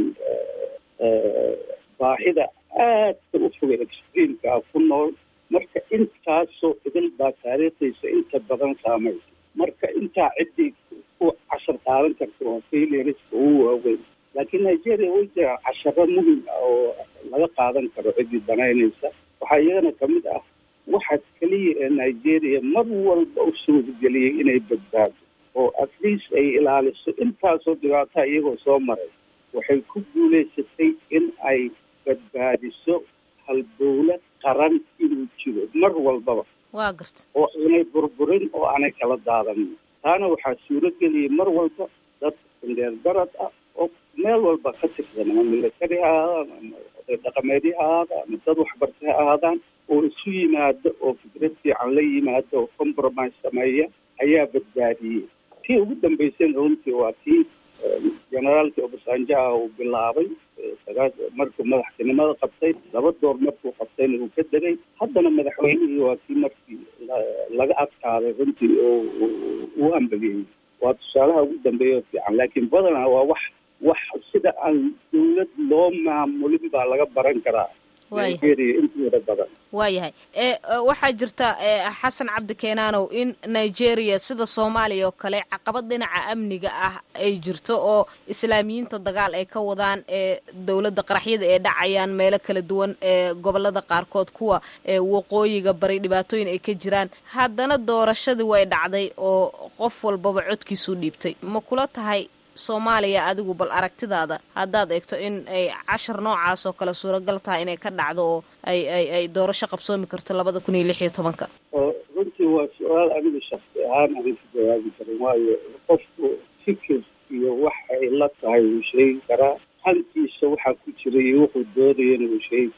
N: baahida aadka u fogay extreamka ah ku nool marka intaasoo idil baa taariikhdiisa inta badan saamaysa marka intaa ciddii ku cashar qaadan karta waa failariska ugu waaweyn laakiin nigeria way jiraan casharo muhim ah oo laga qaadan karo ciddii danaynaysa waxaa iyagana kamid ah waxa keliya ee nigeria mar walba u suurageliyey inay badbaado oo at least ay ilaaliso intaasoo dhibaataa iyagoo soo maray waxay ku guulaysatay in ay badbaadiso halbowlad qaran inuu jiro mar walbaba
K: waa garta
N: oo aanay burburin oo aanay kala daadanin taana waxaa suurageliyay mar walba dad indheer garad ah oo meel walba ka tirsan ama military ha ahaadaan ama oday dhaqameedyo ha ahaadaan ama dad waxbartay ha ahaadaan oo isu yimaado oo fikrad fiican la yimaado oo compromise sameeya ayaa badbaadiyey tii ugu dambeysayna runtii waa tii generaalkii obasanjo ah uu bilaabay sagaa markuu madaxtinimada qabtay laba door markuu qabtayna uu ka degay haddana madaxweynihii waa kii markii laga adkaaday runtii oo uu ambageyey waa tusaalaha ugu dambeeya oo fiican laakiin badanaa waa wax wax sida aan dawlad loo maamulin baa laga baran karaa nigeria intooda badan
K: waayahay waxaa jirta xasan cabdi keenaanow in nigeria sida soomaaliya oo kale caqabad dhinaca amniga ah ay jirto oo islaamiyiinta dagaal ay ka wadaan ee dowladda qaraxyada ee dhacayaan meelo kala duwan ee gobolada qaarkood kuwa waqooyiga bari dhibaatooyin ay ka jiraan haddana doorashadii way dhacday oo qof walbaba codkiisuu dhiibtay ma kula tahay soomaaliya adigu bal aragtidaada haddaad eegto in ay cashar noocaas oo kale suuragal tahay inay ka dhacdo oo ay ay ay doorasho qabsoomi karto labada kun iyo lix iyo tobanka
N: runtii waa su-aal aniga shaksi ahaan anan ka jawaabi karin waayo qofku fikir iyo wax ay la tahay wuu sheegi karaa hankiisa waxaa ku jira iyo wuxuu doodayana wuu sheegi karaa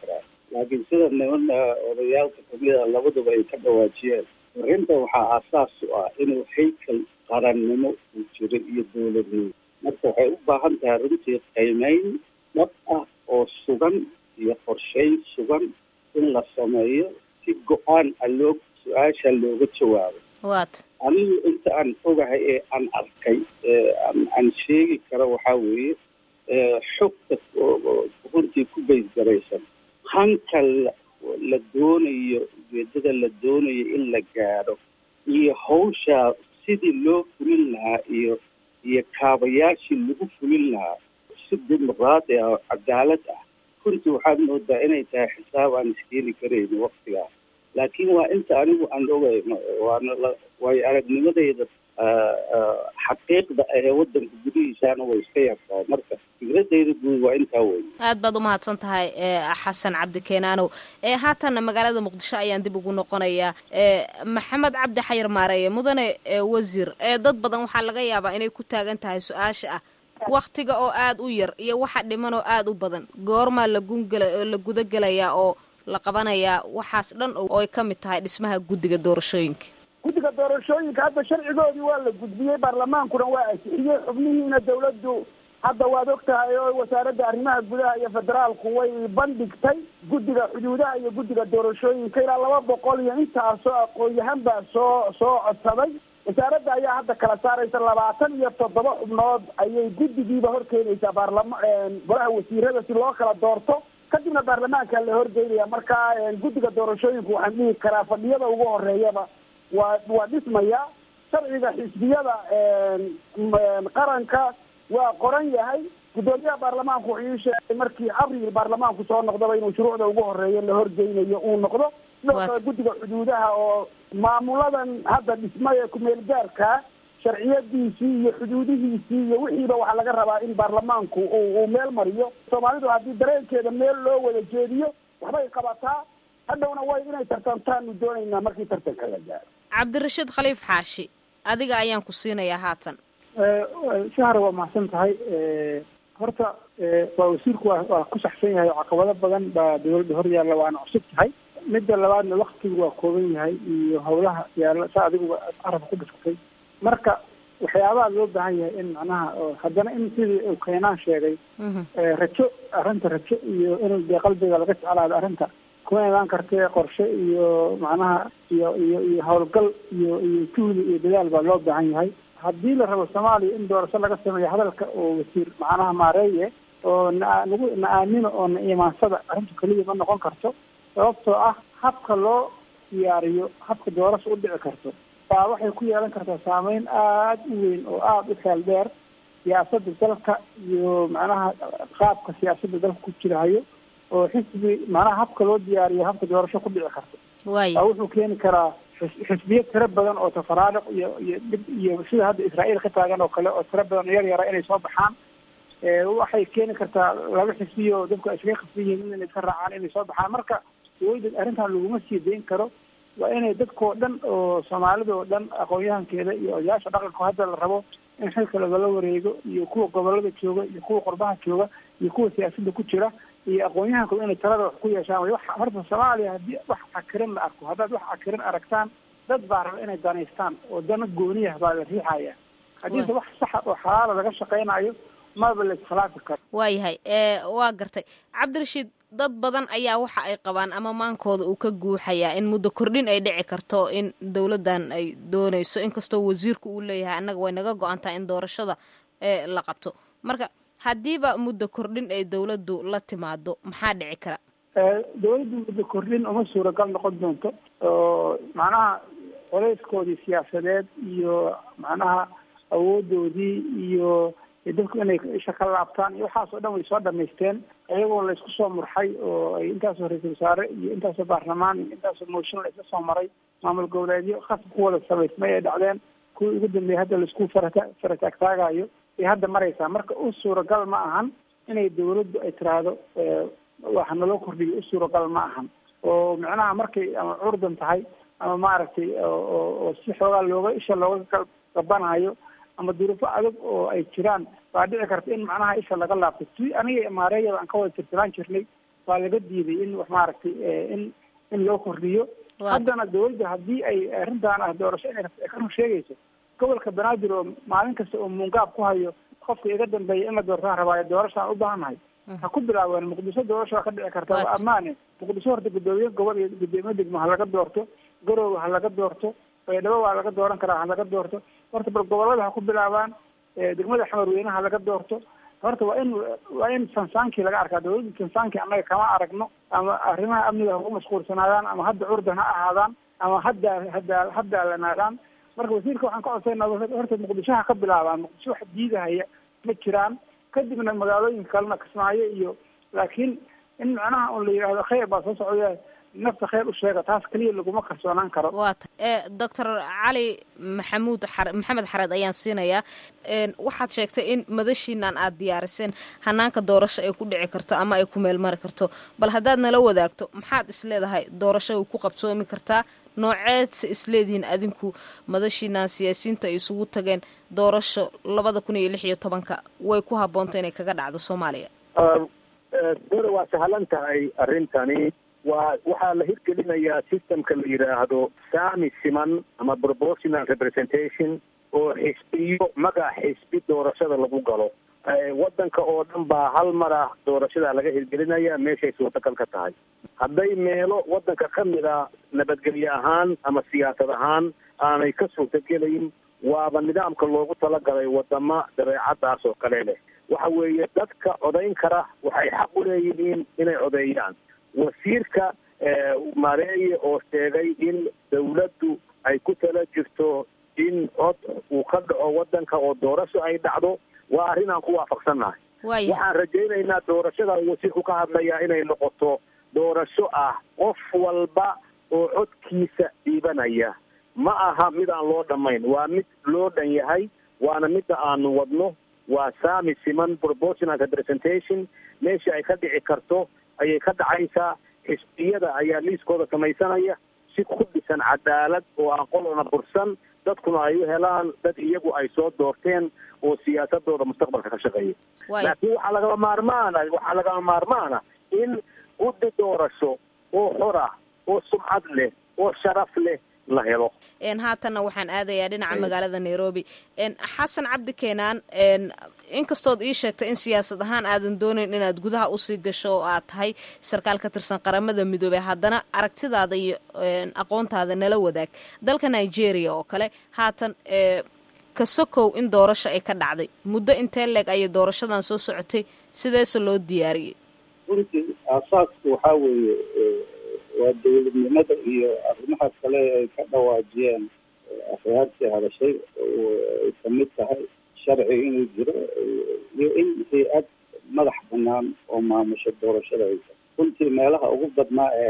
N: laakiin sida niman odayaalka kamida labaduba ay ka dhawaajiyeen arrinta waxaa aasaas u ah inuu haykal qarannimo uu jiro iyo dowladnimo marka waxay u baahan tahay runtii qiimeyn dhab ah oo sugan iyo qorsheyn sugan in la sameeyo si go-aan a loo su-aasha looga jawaabo
K: waat
N: anigu inta aan ogahay ee aan arkay aan sheegi karo waxaa weeye xogta runtii ku baysgaraysan hanka la doonayo ujeedada la doonayo in la gaadho iyo hawshaa sidii loo fulin lahaa iyo iyo kaabayaashii lagu fulin lahaa si dimuqraadi ah oo cadaalad ah runtii waxaad moodaa inay tahay xisaab aan iskeeni karayno waktigaas laakiin waa inta anigu aan ogayno waana waayo aragnimadayda xaqiiqda ahee wadanka gudihiisaana way iska yartaa marka fikradayda guud waa intaa wey
K: aad baad umahadsan tahay xasan cabdi keenaanow haatanna magaalada muqdisho ayaan dib ugu noqonayaa maxamed cabdi xayir maareeye mudane wasiir dad badan waxaa laga yaabaa inay ku taagan tahay su-aasha ah waktiga oo aada u yar iyo waxa dhiman oo aada u badan goormaa lagungela la gudagelayaa oo la qabanayaa waxaas dhan oo ay ka mid tahay dhismaha guddiga doorashooyinka
L: guddiga doorashooyinka hadda sharcigoodii waa la gudbiyey baarlamaankuna waa ansixiyey xubnihiina dawladdu hadda waad og tahay oo wasaaradda arrimaha gudaha iyo federaalku way bandhigtay guddiga xuduudaha iyo guddiga doorashooyinka ilaa laba boqol iyo intaasoo aqoon-yahan baa soo soo codsaday wasaaradda ayaa hadda kala saaraysa labaatan iyo toddoba xubnood ayay guddigiiba horkeenaysaa baarlama golaha wasiirada si loo kala doorto kadibna baarlamaanka la horgeynaya marka guddiga doorashooyinku waxaan dhihi karaa fadhiyada ugu horeeyaba waa waa dhismaya sharciga xisbiyada qaranka waa qoran yahay guddoomiyaha baarlamaanku wuxuu ii sheegay markii abril baarlamaanku soo noqdaba inuu shuruucda ugu horeeya la horgeynayo uu noqdo sidoo kale guddiga xuduudaha oo maamuladan hadda dhismay ee kumeel gaarka sharciyadiisii iyo xuduudihiisii iyo wixiiba waxaa laga rabaa in baarlamaanku uu meel mariyo soomaalidu haddii dareenkeeda meel loo wada jeediyo waxbay qabataa hadhowna way inay tartantaanu doonaynaa markii tartanka la gaaro
K: cabdirashiid khaliif xaashi adiga ayaan ku siinayaa haatan
O: shahar waa mahadsan tahay horta waa wasiirku waa waa ku saxsan yahay oo caqabado badan baa dawladda hor yaalla waana cusub tahay midda labaadna waktigu waa kooban yahay iyo howlaha yaalla sa adiguba arabka ku dhiskatay marka waxyaabaha loo baahan yahay in macnaha haddana in sidii uu keenaan sheegay rajo arrinta rajo iyo in dee qalbiga laga jeclaado arrinta kuma imaan kartee qorshe iyo macnaha iyo iyo iyo howlgal iyo iyo juhdi iyo dadaal baa loo baahan yahay haddii la rabo soomaaliya in doorasho laga sameeyo hadalka oo wasiir macnaha maareeye oo na nagu na aamino oo na iimaansada arrintu keliya ma noqon karto sababtoo ah habka loo diyaariyo habka doorasho u dhici karto baa waxay ku yeelan kartaa saameyn aada u weyn oo aada u xeel dheer siyaasadda dalka iyo macnaha qaabka siyaasadda dalka ku jirahayo oo xisbi macnaha habka loo diyaariyo habka doorasho ku dhici karto
K: waaya
O: baa wuxuu keeni karaa xis- xisbiyo tiro badan oo tafaraariq iyo iyo dhib iyo sida hadda israa'iil ka taagan oo kale oo tiro badan oo yar yara inay soo baxaan waxay keeni kartaa laba xisbiyo oo dadku ay iskaga khasban yihiin inay iska raacaan inay soo baxaan marka dawladda arrintan laguma sii dayn karo waa inay dadkoo dhan oo soomaalida oo dhan aqoon-yahankeeda iyo odayaasha dhaqanka hadda la rabo in xilka lagala wareego iyo kuwa gobolada jooga iyo kuwa qurbaha jooga iyo kuwa siyaasadda ku jira iyo aqoon-yahanku inay talada wax ku yeeshaan way wax horta soomaaliya haddii wax cakirin la arko haddaad wax cakirin aragtaan dad baa raba inay danaystaan oo dana gooniyah baa la riixaya haddiise wax saxa oo xalaala laga shaqaynayo maba la iskhilaafi karo
K: waayahay waa gartay cabdirashiid dad badan ayaa waxa ay qabaan ama maankooda uu ka guuxayaa in muddo kordhin ay dhici karto in dowladdan ay doonayso inkastoo wasiirku uu leeyahay annaga way naga go-an tahay in doorashada la qabto marka haddiiba muddo kordhin ay dowladdu la timaado maxaa dhici kara
O: dawladdu muddo kordhin uma suuragal noqon doonto oo macnaha coleyskoodii siyaasadeed iyo macnaha awoodoodii iyo dadku inay isha ka laabtaan iyo waxaasoo dhan way soo dhamaysteen iyagoo la isku soo murxay oo ay intaasoo ra-iisul wasaare iyo intaasoo baarlamaan iyo intaasoo mooshin la isla soo maray maamul goboleedyo khasab ku wada samaysmay ay dhacdeen kuwii ugu dambeeyay hadda laisku farata farataagtaagayo ay hadda maraysaa marka u suuragal ma ahan inay dawladdu ay tiraahdo waxa naloo kordhiyo u suuragal ma ahan oo macnaha markay ama curdan tahay ama maaragtay oo si xoogaa looga isha looga gabanayo ama duruufo adag oo ay jiraan baa dhici karta in macnaha isha laga laabto si aniga maareeyada aan ka wada tirtiraan jirnay waa laga diiday in wax maaragtay in in loo kordhiyo haddana dawladda haddii ay arrintan ah doorasho inay ka run sheegayso gobolka banaadir oo maalin kasta oo muungaab ku hayo qofka iga dambeeya in la doortaan rabaayo doorashaan u baahannahay ha ku bilaabeen muqdisho doorasho waa ka dhici karta waa ammaane muqdisho horta guddoomiye gobol iyo guddoomiye degmo ha laga doorto garoowe ha laga doorto baydhabo waa laga dooran karaa ha laga doorto horta bal gobolada ha ku bilaabaan degmada xamarweyne ha laga doorto horta waa in waa in sansaankii laga arkaa dawladda sansaankii annaga kama aragno ama arrimaha amniga ha ku mashquulsanaadaan ama hadda curdan ha ahaadaan ama hadda hadda hadda lanaadaan marka wasiirka waxaan ka codsaynaa horta muqdisho ha ka bilaabaan muqdisho wax diidahaya ma jiraan kadibna magaalooyinka kalena kismaayo iyo laakiin in macnaha un la yidhaahdo khayr baa soo socda nafta khayr u sheega taas keliya laguma kalsoonaan karo
K: waa ta doctor cali maxamuud xar maxamed xareed ayaan siinayaa waxaad sheegtay in madashiinan aad diyaariseen hanaanka doorasho ay ku dhici karto ama ay ku meel mari karto bal haddaad nala wadaagto maxaad isleedahay doorasho way ku qabsoomi kartaa nooceedse isleedihiin adinku madashiinan siyaasiyiinta ay isugu tageen doorasho labada kun iyo lix iyo tobanka way ku habboonta inay kaga dhacdo soomaaliya
M: dora waa sahlan tahay arrintani waa waxaa la hirgelinayaa systemka la yidhaahdo saami siman ama proportional representation oo xisbiyo magac xisbi doorashada lagu galo waddanka oo dhan baa hal mar ah doorashada laga hirgelinaya meeshay suurtagal ka tahay hadday meelo waddanka ka mid a nabadgelye ahaan ama siyaasad ahaan aanay ka suurtagelayn waaba nidaamka loogu talagalay wadama dabeecadaas oo kale leh waxa weeye dadka codayn kara waxay xaq u leeyihiin inay codeeyaan wasiirka mareeye oo sheegay in dawladdu ay ku tala jirto in cod uu ka dhaco waddanka oo doorasho ay dhacdo waa arrin aan ku waafaqsannahay waxaan rajaynaynaa doorashada wasiirku ka hadlayaa inay noqoto doorasho ah qof walba oo codkiisa dhiibanaya ma aha mid aan loo dhammayn waa mid loo dhan yahay waana midda aanu wadno waa saami siman proportional representation meesha ay ka dhici karto ayay ka dhacaysaa xisbiyada ayaa liiskooda samaysanaya si ku dhisan cadaalad oo aan qolona bursan dadkuna ay u helaan dad iyagu ay soo doorteen oo siyaasadooda mustaqbalka ka shaqeeya laakiin waxaa lagama maarmaana waxaa lagama maarmaana in guddi doorasho oo xor ah oo sumcad leh oo sharaf leh la helo
K: haatanna waxaan aadayaa dhinaca magaalada nairobi xasan cabdi keenaan inkastood ii sheegtay in siyaasad ahaan aadan doonayn inaad gudaha usii gasho oo aad tahay sarkaal ka tirsan qaramada midoobey haddana aragtidaada iyo aqoontaada nala wadaag dalka nigeria oo kale haatan ka sokow in doorasho ay ka dhacday muddo intee leeg ayay doorashadan soo socotay sideese loo diyaariyey
N: runtii aasaasku waxaa weeye waa dawladnimada iyo arrimaha kale ay ka dhawaajiyeen afraadtii hadashay ay kamid tahay sharci inuu jiro iyo in hay-ad madax banaan oo maamusha doorashada haysa runtii meelaha ugu badnaa ee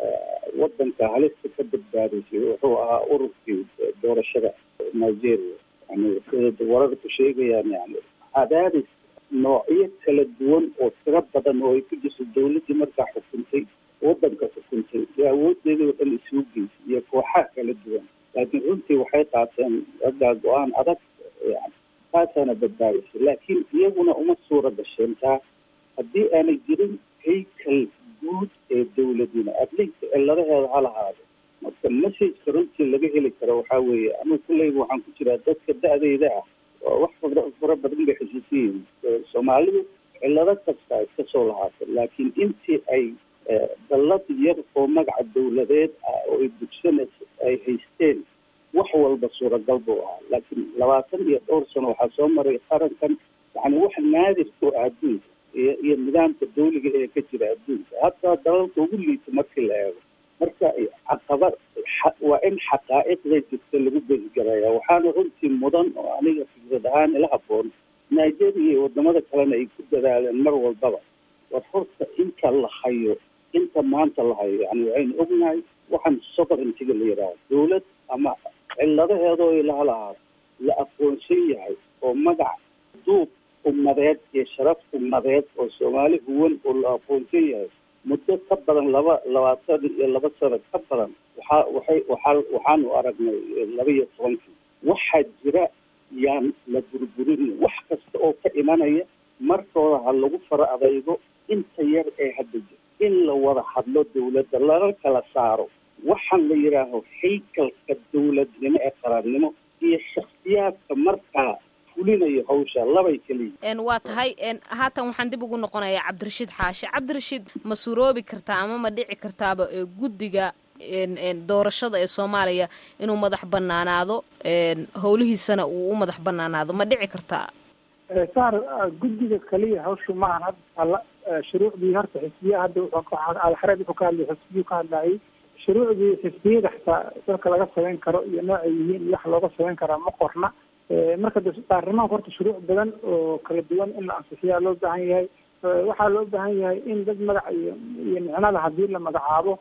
N: wadanka halista ka badbaadisay wuxuu ahaa ururkii doorashada nigeria yani wararku sheegayaan yani cadaadis noocyo kala duwan oo tiro badan oo ay ku jirto dawladdii markaa xukuntay wadanka xukuntay iyo awoodeeda oo dhan isugu geysay iyo kooxaha kala duwan laakiin runtii waxay qaateen raggaa go-aan adag yani taasaana badbaadisay laakiin iyaguna uma suura gasheen taa haddii aanay jirin haykal guud ee dawladina adlinka ciladaheeda ha lahaado marka messageka runtii laga heli karo waxaa weeye anigu kulleyba waxaan ku jiraa dadka da-deyda ah wax fara badan bay xusuusiyiin soomaalidu cilado kasta iska soo lahaatay laakiin intii ay dallad yar oo magaca dawladeed ah oo ay dugsanaysa ay haysteen wax walba suuragal buu ahaa laakiin labaatan iyo dhowr sano waxaa soo maray qarankan yani wax naadir ku ah adduunka iyo iyo nidaamka dawliga ee ka jira adduunka hataa dalalka ugu liita markii la eego marka caqaba waa in xaqaa'iqda jirta lagu beesgaraya waxaana runtii mudan oo aniga fikrad ahaan ila haboon nigeria iyo wadamada kalena ay ku dadaaleen mar walbaba war horta inta la hayo inta maanta la hayo yani waxaynu ognahay waxaan sovereigntiga la yidhaaho dawlad ama ciladaheedoo ilaha lahaa la aqoonsan yahay oo magac duub ummadeed iyo sharaf ummadeed oo soomaali huwan oo la aqoonsan yahay muddo ka badan laba labaatan iyo laba sano ka badan waxaa waxay waxaa waxaanu aragnay laba iyo tobankii waxaa jira yaan la burburin wax kasta oo ka imanaya markooda ha lagu fara adaygo inta yar ee hadda jira in la wada hadlo dawladda lana kala saaro waxaan la yidhaaho haykalka dawladnimo ee qarannimo iyo shakhsiyaadka markaa fulinayo hawsha labay keliya
K: waa tahay haatan waxaan dib ugu noqonayaa cabdirashiid xaashi cabdirashiid ma suroobi kartaa ama ma dhici kartaaba guddiga doorashada ee soomaaliya inuu madax banaanaado howlihiisana uu u madax banaanaado ma dhici kartaa
O: saar guddiga kaliya hawshu maahan hadda alla shuruucdii horta xisbiya hadda alxareed wuxuu ka hadlay xisbiyuu ka hadlayay shuruucdii xisbiyada xitaa dalka laga samayn karo iyo noocay yihiin iyo wax looga samayn karaa ma qorna marka de baarlamaanka horta shuruuc badan oo kala duwan in la ansixiyaa loo baahan yahay waxaa loo baahan yahay in dad magac iyo iyo micnada haddii la magacaabo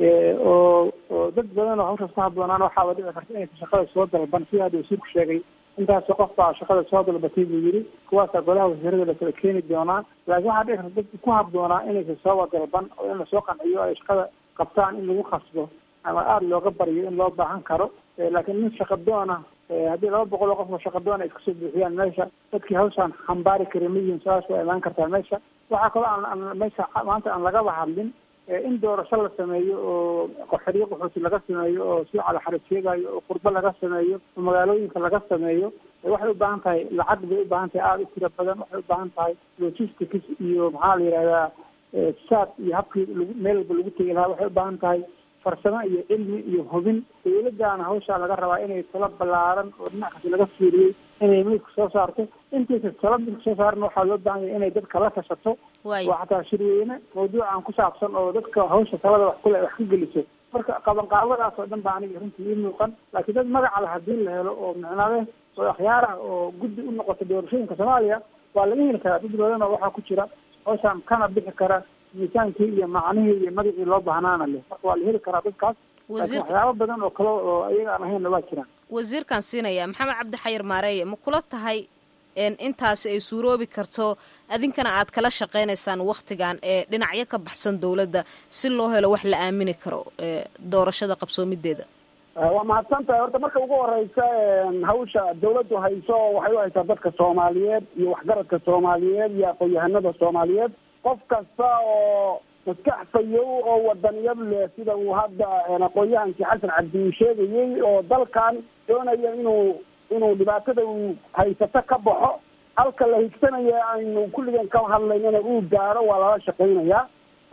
O: oo oo dad badan oo hawshaas ku habboonaan waxaaba dhici karta inaysa shaqada soo dalban sida hadda wasiirku sheegay intaasoo qof baa shaqada soo dalbatay buu yidhi kuwaasaa golaha wasiirada la kala keeni doonaa laakiin waxaa dhici karta dadka ku habboonaa inaysa sooba dalban oo in lasoo qanciyo ay shaqada qabtaan in lagu khasbo ama aada looga baryo in loo baahan karo laakiin nin shaqadoona haddii laba boqol oo qof oo shaqadoon ay iskasoo buuxiyaan meesha dadkii hawshaan xambaari karin ma yihin su-aasha waa imaan kartaa meesha waxaa kaloo aan meesha maanta aan lagaba hadlin in doorasho la sameeyo oo qaxariyo qaxooti laga sameeyo oo si calaxarid sheegayo oo qurbo laga sameeyo oo magaalooyinka laga sameeyo waxay u baahan tahay lacag bay u baahan tahay aada u tiro badan waxay u baahan tahay logistics iyo maxaa la yidhahdaa saad iyo habkii lagu meel walba lagu tegi lahaa waxay u baahan tahay farsamo iyo cilmi iyo hubin dawladdaana hawshaa laga rabaa inay talo ballaaran oo dhinac kasta laga fiiriyey inay milka soo saarto intaysa talo milka soo saarna waxaa loo baahan yahay inay dadka la tashato waa xataa shirweyne mawduucan ku saabsan oo dadka hawsha talada wax kule wax ka geliso marka qabanqaabadaas oo dhan baa aniga runtii ii muuqan laakiin dad magaca la haddii la helo oo micnale oo akhyaar ah oo guddi u noqota doorashooyinka soomaaliya waa laga heli karaa dad badan oo waxaa ku jira hawshaan kana bixi kara miisaankii iyo macnihii iyo magacii loo baahnaana leh marka waa la heli karaa dadkaas laakiin waxyaabo badan oo kale oo iyaga aan ahaynna waa jiraan
K: wasiirkan siinaya maxamed cabdi xayir maareeye ma kula tahay intaasi ay suuroobi karto adinkana aad kala shaqaynaysaan waktigan ee dhinacyo ka baxsan dowladda si loo helo wax la aamini karo doorashada qabsoomideeda
L: waa mahadsan tahay horta marka ugu horeysa hawsha dawladdu hayso waxay u haysaa dadka soomaaliyeed iyo waxgaradka soomaaliyeed iyo aqoon-yahanada soomaaliyeed qof kasta oo maskax fayow oo wadaniyad leh sida uu hadda aqoon-yahankii xasan cabdi uu sheegayey oo dalkan doonaya inuu inuu dhibaatada uu haysato ka baxo halka la higsanaya aynu kulligeen ka hadlaynana uu gaaro waa lala shaqaynayaa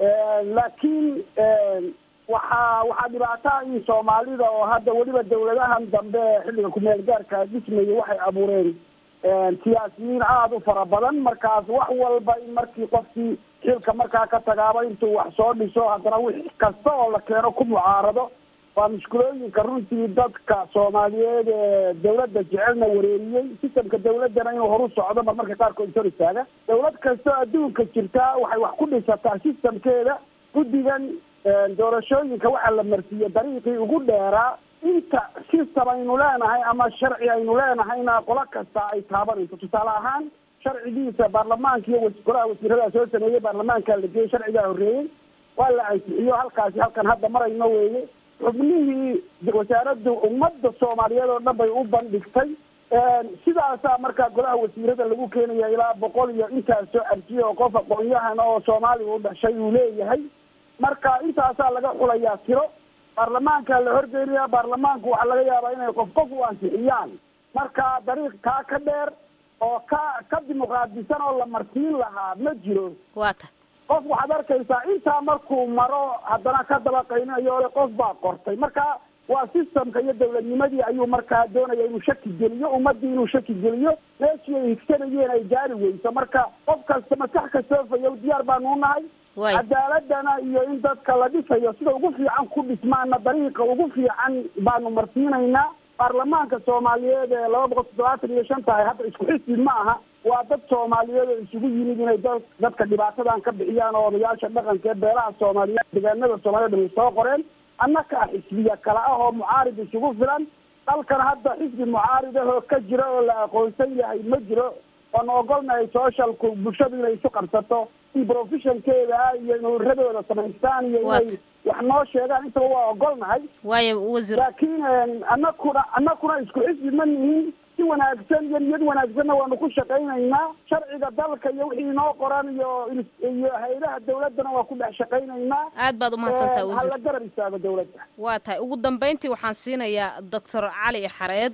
L: laakiin waxaa waxaa dhibaataa in soomaalida oo hadda weliba dawladahan dambe xilliga kumeel gaarka dhismaya waxay abuureen siyaasiyiin aada u fara badan markaas wax walba in markii qofkii xilka markaa ka tagaaba intuu wax soo dhiso haddana wix kasta oo la keeno ku mucaarado waa mushkulooyinka runtii dadka soomaaliyeed ee dawladda jecelna wareeriyey sistamka dawladdana inuu horu socdo mar marka qaarkood sor istaaga dawlad kastoo adduunka jirtaa waxay wax ku dhisataa sistamkeeda guddigan doorashooyinka waxaa la marsiiye dariiqii ugu dheeraa inta system aynu leenahay ama sharci aynu leenahayna qolo kasta ay taabanayso tusaale ahaan sharcigiisa baarlamaanka iyo golaha wasiirada soo sameeyey baarlamaanka la geeyey sharcigaa horreeyey waa la ansixiyo halkaasi halkan hadda marayno weeye xubnihii wasaaraddu ummadda soomaaliyeed oo dhan bay u bandhigtay sidaasaa markaa golaha wasiirada lagu keenaya ilaa boqol iyo intaas soo arjiye oo qof aqoon-yahan oo soomaaliga u dhashay uu leeyahay marka intaasaa laga xulayaa tiro baarlamaanka la horgeynaya baarlamaanku waxaa laga yaabaa inay qof qof u ansixiyaan marka dariiq kaa ka dheer oo ka ka dimuqraadisan oo la marsiin lahaa ma jiro
K: waata
L: qof waxaad arkaysaa intaa markuu maro haddana ka daba qayninayo ole qof baa qortay marka waa systemka iyo dawladnimadii ayuu markaa doonaya inuu shaki geliyo ummadii inuu shaki geliyo meeshii ay higsanayeen ay gaari weyso marka qof kasta maskax kastoo fayow diyaar baanu nahay cadaaladana iyo in dadka la dhisayo sida ugu fiican ku dhismaana dariiqa ugu fiican baanu marsiinaynaa baarlamaanka soomaaliyeed ee laba boqol toddobaatan iyo shan tahay hadda isku xisbi ma aha waa dad soomaaliyeed oo isugu yimid inay da dadka dhibaatadan ka bixiyaan oo odayaasha dhaqanka ee beelaha soomaaliyeed deegaanada soomaaliyed ay soo qoreen annaka xisbiya kale ah oo mucaarid isugu filan dalkan hadda xisbi mucaarid ah oo ka jira oo la aqoonsan yahay ma jiro waanu ogolnahay socialku bulshadu inay isu qabsato in professionkeeda iyo in uradooda samaystaan iyo inay wax noo sheegaan intaba waa ogolnahay
K: waayo wasiir
L: laakiin anakuna anakuna isku xisbi ma nihin si wanaagsan iyo niyad wanaagsanna waanu ku shaqaynaynaa sharciga dalka iyo wixii inoo qoran iyo iyo hay-adaha dawladdana waa ku dhex shaqaynaynaa
K: aad baad umahadsantaha wasiir
L: hala garab istaago dawladda
K: waa tahay ugu dambeyntii waxaan siinayaa doctor cali xareed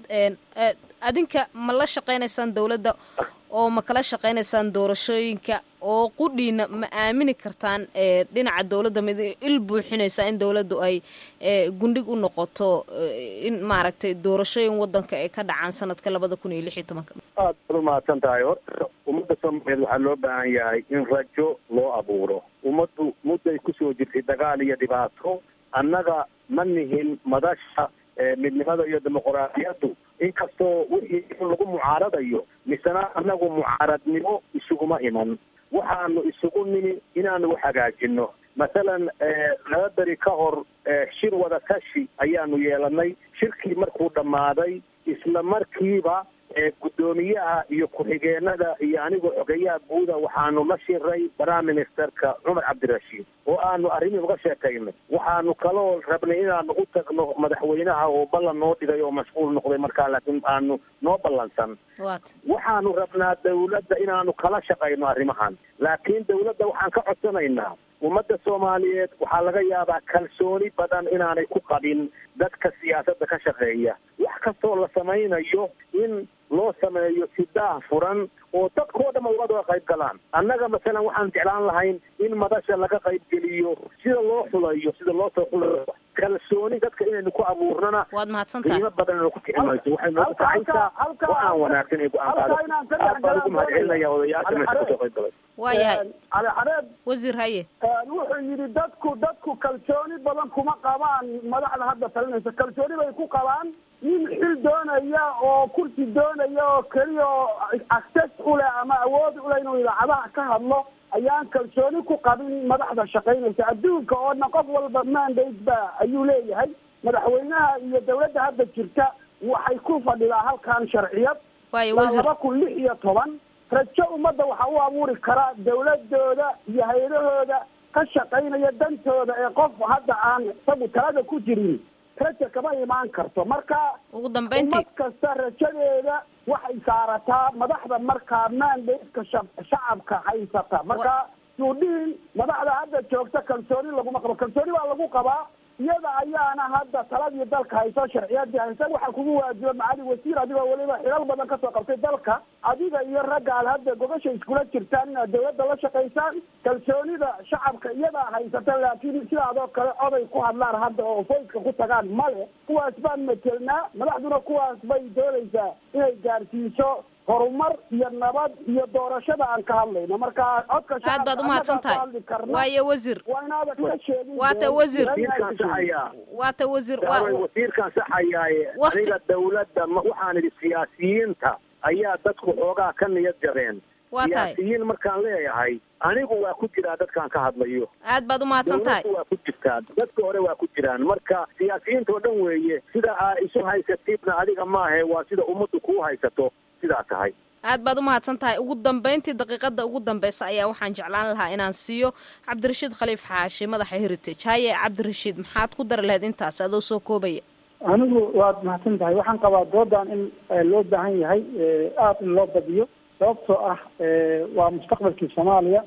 K: adinka ma la shaqaynaysaan dawladda oo ma kala shaqaynaysaan doorashooyinka oo qudhiina ma aamini kartaan dhinaca dawladda mid il buuxinaysa in dawladdu ay gundhig u noqoto in maaragtay doorashooyin wadanka ay ka dhacaan sanadka labada kun iyo lix iyo tobanka
M: aad baad umahadsan tahay horta ummadda soomaaliyeed waxaa loo baahan yahay in rajo loo abuuro ummaddu mudday kusoo jirtay dagaal iyo dhibaato annaga ma nihin madasha midnimada iyo dimuquraadiyaddu inkastoo wixii in lagu mucaaradayo misena annagu mucaaradnimo isuguma iman waxaanu isugu nimi inaanu wax hagaajino masalan laba beri ka hor shir wada tashi ayaanu yeelanay shirkii markuu dhammaaday isla markiiba guddoomiyaha iyo ku-xigeenada iyo anigoo xogeyaha guuda waxaanu la shiray prime ministerka cumar cabdirashiid oo aanu arrimii uga sheekaynay waxaanu kaloo rabnay inaanu u tagno madaxweynaha oo ballan noo dhigay oo mashquul noqday markaa laakiin aanu noo ballansan waxaanu rabnaa dawladda inaanu kala shaqayno arrimahan laakiin dawladda waxaan ka codsanaynaa ummadda soomaaliyeed waxaa laga yaabaa kalsooni badan inaanay ku qabin dadka siyaasadda ka shaqeeya wax kastoo la samaynayo in loo sameeyo si daah furan oo dadkoo dhan uga wada qayb galaan annaga masalan waxaan jeclaan lahayn in madasha laga qayb geliyo sida loo xulayo sida loo soo xulayo kalsooni dadka inaynu ku abuurnana
K: waad mahadsantahay
M: qiimo badan inaynu ku kicinayso waxay noogu kacaysaa go-aan wanaagsan ee go-aan qaadata aad baan ugu mahadcelinaya odayaasha meesha kasoo qayb galay
K: waayahay
L: cali xareed
K: wasiir haye
L: wuxuu yidhi dadku dadku kalsooni badan kuma qabaan madaxda hadda talinaysa kalsooni bay ku qabaan nin xil doonaya oo kursi doonaya oo keliya oo access u leh ama awood u leh inuu idaacadaha ka hadlo ayaan kalsooni ku qabin madaxda shaqaynaysa adduunka oo dhan qof walba mandate ba ayuu leeyahay madaxweynaha iyo dawladda hadda jirta waxay ku fadhidaa halkan sharciyad laba kun lix iyo toban rajo ummadda waxa u abuuri karaa dawladooda iyo hay-adahooda ka shaqaynaya dantooda ee qof hadda aan isagu talada ku jirin raja kama imaan karto marka
K: ugu dambeyntii
L: ummad kasta rajadeeda waxay saarataa madaxda markaa mandateka shacabka haysata marka suudhiin madaxda hadda joogta kalsooni laguma qabo kalsooni baa lagu qabaa iyada ayaana hadda taladii dalka hayso sharciyadii haysa waxaa kugu waajiba macali wasiir adigoo weliba xilal badan kasoo qabtay dalka adiga iyo ragga aad hadda gogasha iskula jirtaan inaad dawladda la shaqaysaan kalsoonida shacabka iyadaa haysata laakiin sidaadoo kale oday ku hadlaan hadda oo foyska ku tagaan male kuwaas baan metelnaa madaxduna kuwaas bay doonaysaa inay gaarsiiso horumar iyo nabad iyo doorashada aan ka hadlayno marka codka
K: aad baad umahadsan tahay waayo wasiir
L: waa inaadan ka sheegin
K: waata wasiir
M: wasiirkaan saxayaa
K: waata wasiir
M: daaway wasiirkaan saxayaaye aniga dawladda ma waxaan idhi siyaasiyiinta ayaa dadku xoogaa ka niyad jabeen
K: waa tahay
M: siyaasiyiin markaan leeyahay anigu waa ku jiraa dadkaan ka hadlayo
K: aad baad umahadsan tahay
M: dawladdu waa ku jirtaa dadka hore waa ku jiraan marka siyaasiyiinta oo dhan weeye sida aa isu haysatidna adiga maahe waa sida ummaddu kuu haysato sidaa tahay
K: aad baad umahadsan tahay ugu dambeyntii daqiiqada ugu dambeysa ayaa waxaan jeclaan lahaa inaan siiyo cabdirashiid khaliif xaashi madaxa heritage haye cabdirashiid maxaad ku dari lahayd intaas adoo soo koobaya
O: anigu waad mahadsan tahay waxaan qabaa doodan in loo baahan yahay aada in loo badiyo sababtoo ah waa mustaqbalkii soomaaliya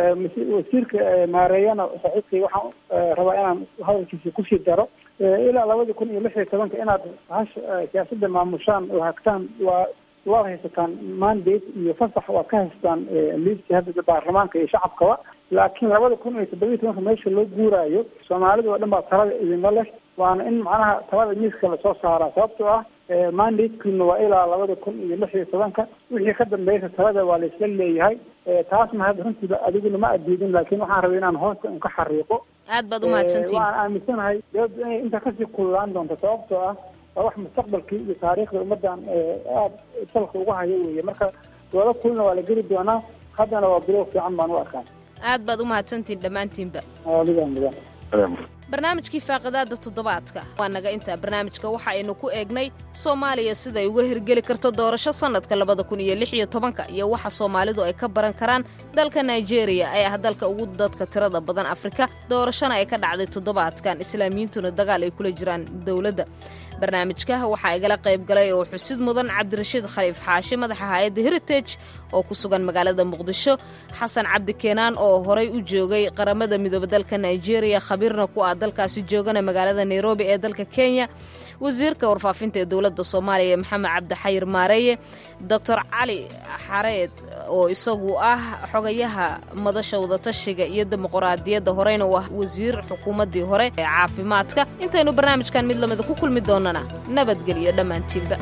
O: wasiirka maareeyana saxiibkay waxaan rabaa inaan hadalkiisa kusii daro ilaa labada kun iyo lix iyo tobanka inaad hasha siyaasadda maamushaan oo hagtaan waa waad haysataan mandate iyo fasax waad ka haystaan liiskii hadda baarlamaanka iyo shacabkaba laakiin labada kun iyo toddobiyi tobanka meesha loo guuraayo soomaalida oo dhan baa talada idinla leh waana in macnaha talada miiska lasoo saaraa sababtoo ah mandatekiina waa ilaa labada kun iyo lix iyo tobanka wixii ka dambeysa talada waa laisla leeyahay taasna hadda runtiiba adiguna ma adiidin laakiin waxaan rabay inaan hoosta un ka xariiqo
K: aad baad umahadsantihin
O: waan aaminsanahay dawladda inay intaa kasii kululaan doonto sababtoo ah waa wax mustaqbalkii iyo taariikhda ummadan aada salka uga hayo weeye marka doodo kulina waa la geli doonaa haddana waa bilow fiican baan u arkaa
K: aad baad umahadsantihin dhammaantiinba
O: adiga mudan
K: barnaamijkii faaqidaadda toddobaadka waa naga intaa barnaamijka waxa aynu ku eegnay soomaaliya siday uga hirgeli karto doorasho sannadka labada kun iyo lix iyo tobanka iyo waxa soomaalidu ay ka baran karaan dalka naijeeriya ee ah dalka ugu dadka tirada badan afrika doorashona ay ka dhacday toddobaadkan islaamiyiintuna dagaal ay kula jiraan dowladda barnaamijka waxaa igala qayb galay oo xusid mudan cabdirashiid khaliif xaashi madaxa hay-adda heritage oo ku sugan magaalada muqdisho xasan cabdi keenaan oo horay u joogay qaramada midoobe dalka naijeeriya khabiirna ku ah dalkaasi joogana magaalada nairobi ee dalka kenya wasiirka warfaafinta ee dowladda soomaaliya maxamed cabdixayir maareeye doctor cali xareed oo isagu ah xogayaha madasha wadatashiga iyo dimuquraadiyadda horeyna u ah wasiir xukuumaddii hore ee caafimaadka intaynu barnaamijkan mid lamida ku kulmi doonana nabadgelyo dhammaantiinba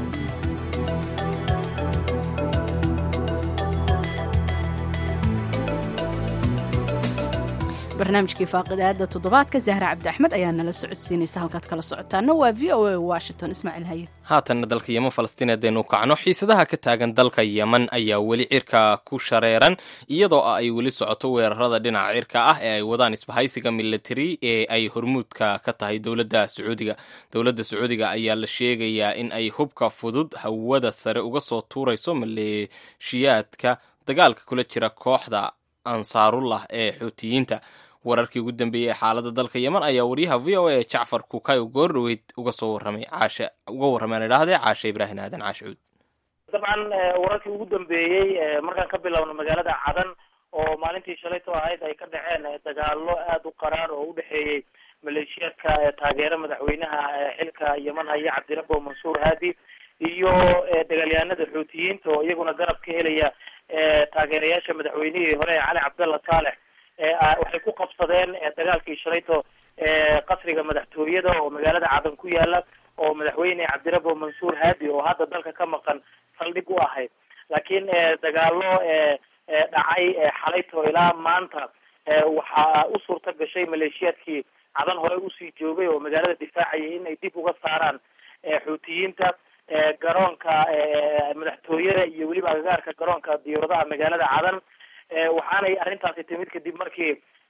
A: barnaamijkii faaqidaada toddobaadka zahra cabdi axmed ayaa nala socodsiinaysa halkaad kala socotaana waa v o a washington ismaaciil haye
B: haatanna dalka yeman falastiin haddaynu kacno xiisadaha ka taagan dalka yeman ayaa weli cirka ku shareeran iyadoo ay weli socoto weerarada dhinaca cirka ah ee ay wadaan isbahaysiga military ee ay hormuudka ka tahay dowladda sacuudiga dowladda sacuudiga ayaa la sheegayaa in ay hubka fudud hawada sare uga soo tuurayso maleeshiyaadka dagaalka kula jira kooxda ansaarullah ee xuutiyiinta wararkii ugu dambeeyey ee xaaladda dalka yeman ayaa waryaha v o a jacfar kukayo goordhoweyd uga soo warramay caashe uga warrameen idhaahdee caashe ibraahim aadan caashicuud
P: dabcan wararkii ugu dambeeyey markaan ka bilowno magaalada cadan oo maalintii shalayto ahayd ay ka dhaceen dagaalo aada u qaraar oo udhexeeyey maleeshiyaadka taageera madaxweynaha xilka yeman haya cabdirabo mansuur haadi iyo dagaalyahanada xuutiyiinta oo iyaguna garab ka helaya taageerayaasha madaxweynihii hore cali cabdalla saalex waxay ku qabsadeen dagaalkii shalayto qasriga madaxtooyada oo magaalada cadan ku yaala oo madaxweyne cabdirabo mansuur haadi oo hadda dalka ka maqan saldhig u ahayd laakiin dagaalo dhacay xalayto ilaa maanta waxaa u suurta gashay maleeshiyaadkii cadan hore usii joogay oo magaalada difaacaya in ay dib uga saaraan xuutiyiinta garoonka madaxtooyada iyo weliba agagaarka garoonka diyauradaha magaalada cadan waxaanay arrintaasi timid kadib markii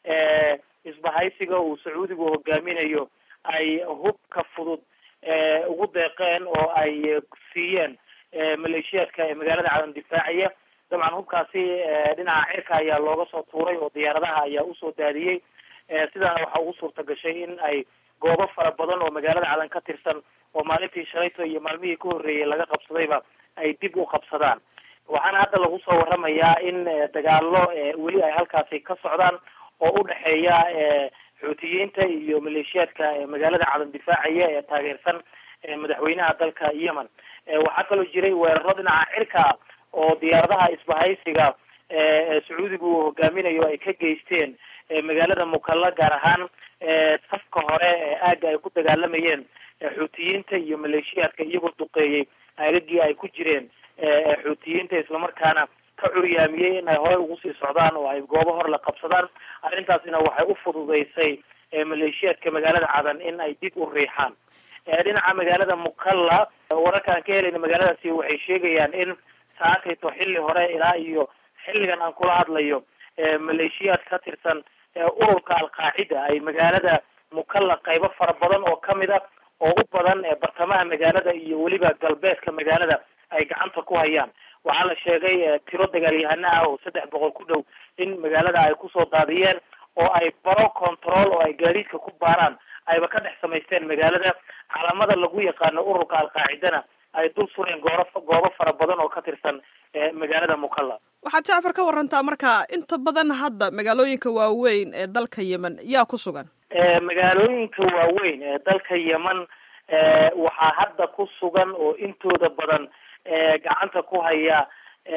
P: isbahaysiga uu sacuudigu hogaaminayo ay hubka fudud ugu deeqeen oo ay siiyeen maleeshiyaadka ee magaalada cadan difaacaya dabcan hubkaasi dhinaca cirka ayaa looga soo tuuray oo diyaaradaha ayaa usoo daadiyey sidaana waxaa ugu suurta gashay in ay goobo fara badan oo magaalada cadan ka tirsan oo maalintii shalayto iyo maalmihii ka horreeyay laga qabsadayba ay dib u qabsadaan waxaana hadda lagu soo waramayaa in dagaalo weli ay halkaasi ka socdaan oo udhexeeya xuutiyiinta iyo maleeshiyaadka magaalada cadan difaacaya ee taageersan madaxweynaha dalka yemen waxaa kaloo jiray weeraro dhinaca cirka oo diyaaradaha isbahaysiga sacuudigu uu hogaaminayo ay ka geysteen magaalada mukalla gaar ahaan safka hore ee aaga ay ku dagaalamayeen xuutiyiinta iyo maleeshiyaadka iyagoo duqeeyey aagagii ay ku jireen xuutiyiinta islamarkaana ka curyaamiyey in ay horey ugu sii socdaan oo ay goobo hor la qabsadaan arrintaasina waxay u fududeysay maleeshiyaadka magaalada cadan in ay dib u riixaan dhinaca magaalada mukalla wararka aan ka helayna magaaladaasi waxay sheegayaan in saakayto xilli hore ilaa iyo xilligan aan kula hadlayo maleeshiyaad ka tirsan ururka alqaacida ay magaalada mukalla qaybo fara badan oo kamid a oo u badan bartamaha magaalada iyo weliba galbeedka magaalada ay gacanta ku hayaan waxaa la sheegay tiro dagaalyahano ah oo saddex boqol ku dhow in magaalada ay kusoo daadiyeen oo ay baro control oo ay gaadiidka ku baaraan ayba ka dhex samaysteen magaalada calaamada lagu yaqaano ururka alqaacidana ay dul sureen gooro goobo fara badan oo ka tirsan magaalada mukalla
Q: waxaad jacfar ka warantaa marka inta badan hadda magaalooyinka waaweyn ee dalka yemen yaa ku sugan
P: magaalooyinka waaweyn ee dalka yemen waxaa hadda ku sugan oo intooda badan gacanta ku haya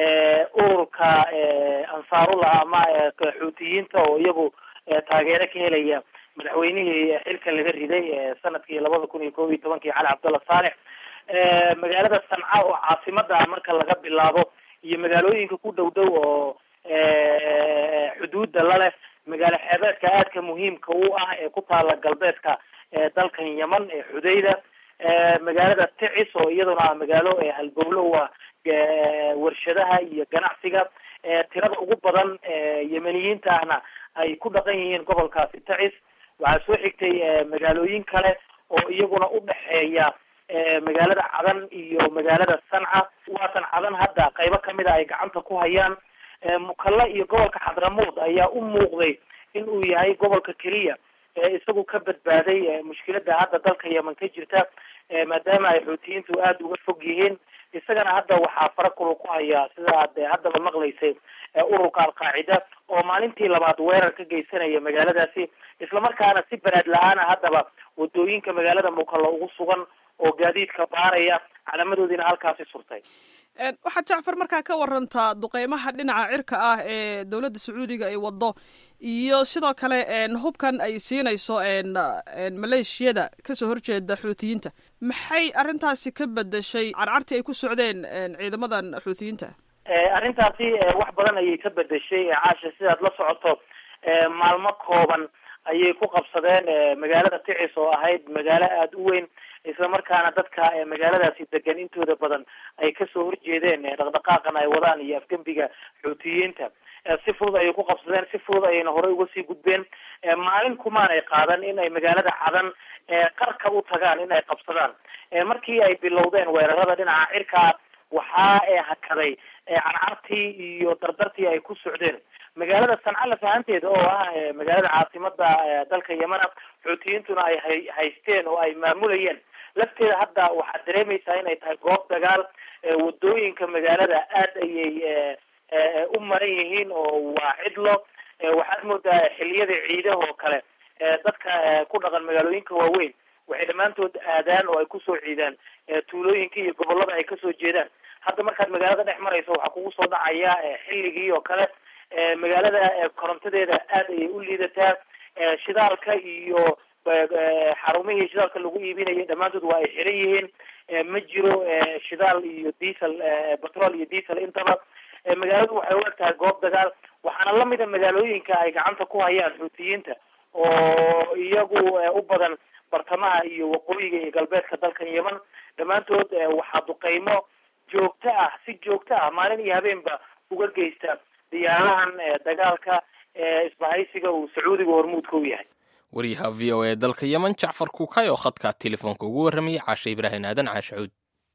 P: ururka ansaarullah ama xuutiyiinta oo iyagu taageero ka helaya madaxweynihii xilka laga riday sanadkii labada kun iyo kob iyo tobankii cali cabdalla saalex magaalada sanca oo caasimada ah marka laga bilaabo iyo magaalooyinka ku dhow dhow oo xuduudda laleh magaalo xeebeedka aadka muhiimka u ah ee ku taala galbeedka dalkan yemen ee xudayda magaalada ticis oo iyaduna magaalo halbowlo u ah warshadaha iyo ganacsiga tirada ugu badan yemeniyiinta ahna ay ku dhaqan yihiin gobolkaasi ticis waxaa soo xigtay magaalooyin kale oo iyaguna u dhexeeya magaalada cadan iyo magaalada sanca waatan cadan hadda qaybo kamid a ay gacanta ku hayaan mukalla iyo gobolka xadramuud ayaa u muuqday in uu yahay gobolka keliya isagu ka badbaaday mushkilada hadda dalka yemen ka jirta maadaama ay xuutiyiintu aada uga fog yihiin isagana hadda waxaa fara kulu ku hayaa sida aad haddaba maqlaysay ururka alqaacida oo maalintii labaad weerar ka geysanaya magaaladaasi islamarkaana si banaad la-aana haddaba wadooyinka magaalada mukalla ugu sugan oo gaadiidka baaraya calaamadoodiina halkaasi surtay
Q: waxaad jacfar markaa ka warantaa duqeymaha dhinaca cirka ah ee dowladda sacuudiga ay wado iyo sidoo kale hubkan ay siinayso maleeshiyada kasoo horjeeda xuutiyiinta maxay arrintaasi ka bedeshay carcartii ay ku socdeen ciidamadan xuutiyiinta
P: arrintaasi wax badan ayay ka bedeshay caasha sidaad la socoto maalmo kooban ayay ku qabsadeen magaalada ticis oo ahayd magaalo aada u weyn islamarkaana dadka magaaladaasi degan intooda badan ay kasoo horjeedeen dhaqdhaqaaqan ay wadaan iyo afgembiga xuutiyiinta si fudud ayay ku qabsadeen si fudud ayayna horey uga sii gudbeen maalin kumaanay qaadan in ay magaalada cadan qarka u tagaan in ay qabsadaan markii ay bilowdeen weerarada dhinaca cirkaa waxaa hakaday carcartii iyo dardartii ay ku socdeen magaalada sanca lafahanteeda oo ah magaalada caasimada dalka yemana xuutiyiintuna ay hay haysteen oo ay maamulayeen lafteeda hadda waxaad dareemaysaa inay tahay goob dagaal wadooyinka magaalada aad ayay u maran yihiin oo waa cidlo waxaad moodaa xiliyada ciidaha oo kale dadka ku dhaqan magaalooyinka waaweyn waxay dhammaantood aadaan oo ay kusoo ciidaan tuulooyinka iyo gobolada ay kasoo jeedaan hadda markaad magaalada dhex marayso waxaa kugu soo dhacaya xilligii oo kale magaalada korontadeeda aad ayay u liidataa shidaalka iyo xarumihii shidaalka lagu iibinayay dhammaantood waa ay xiran yihiin ma jiro shidaal iyo diesel petrol iyo diesel intaba magaaladu waxay u eg tahay goob dagaal waxaana lamida magaalooyinka ay gacanta ku hayaan xuutiyiinta oo iyagu u badan bartamaha iyo waqooyiga iyo galbeedka dalkan yemen dhammaantood waxaa duqeymo joogto ah si joogto ah maalin iyo habeenba uga geysta diyaarahan dagaalka isbahaysiga uu sacuudiga hormuudka u yahay
B: waryaha v o e dalka yemen jacfar kuukay oo khadka telefoonka ugu warramayay caashe ibraahim aadan caashacuud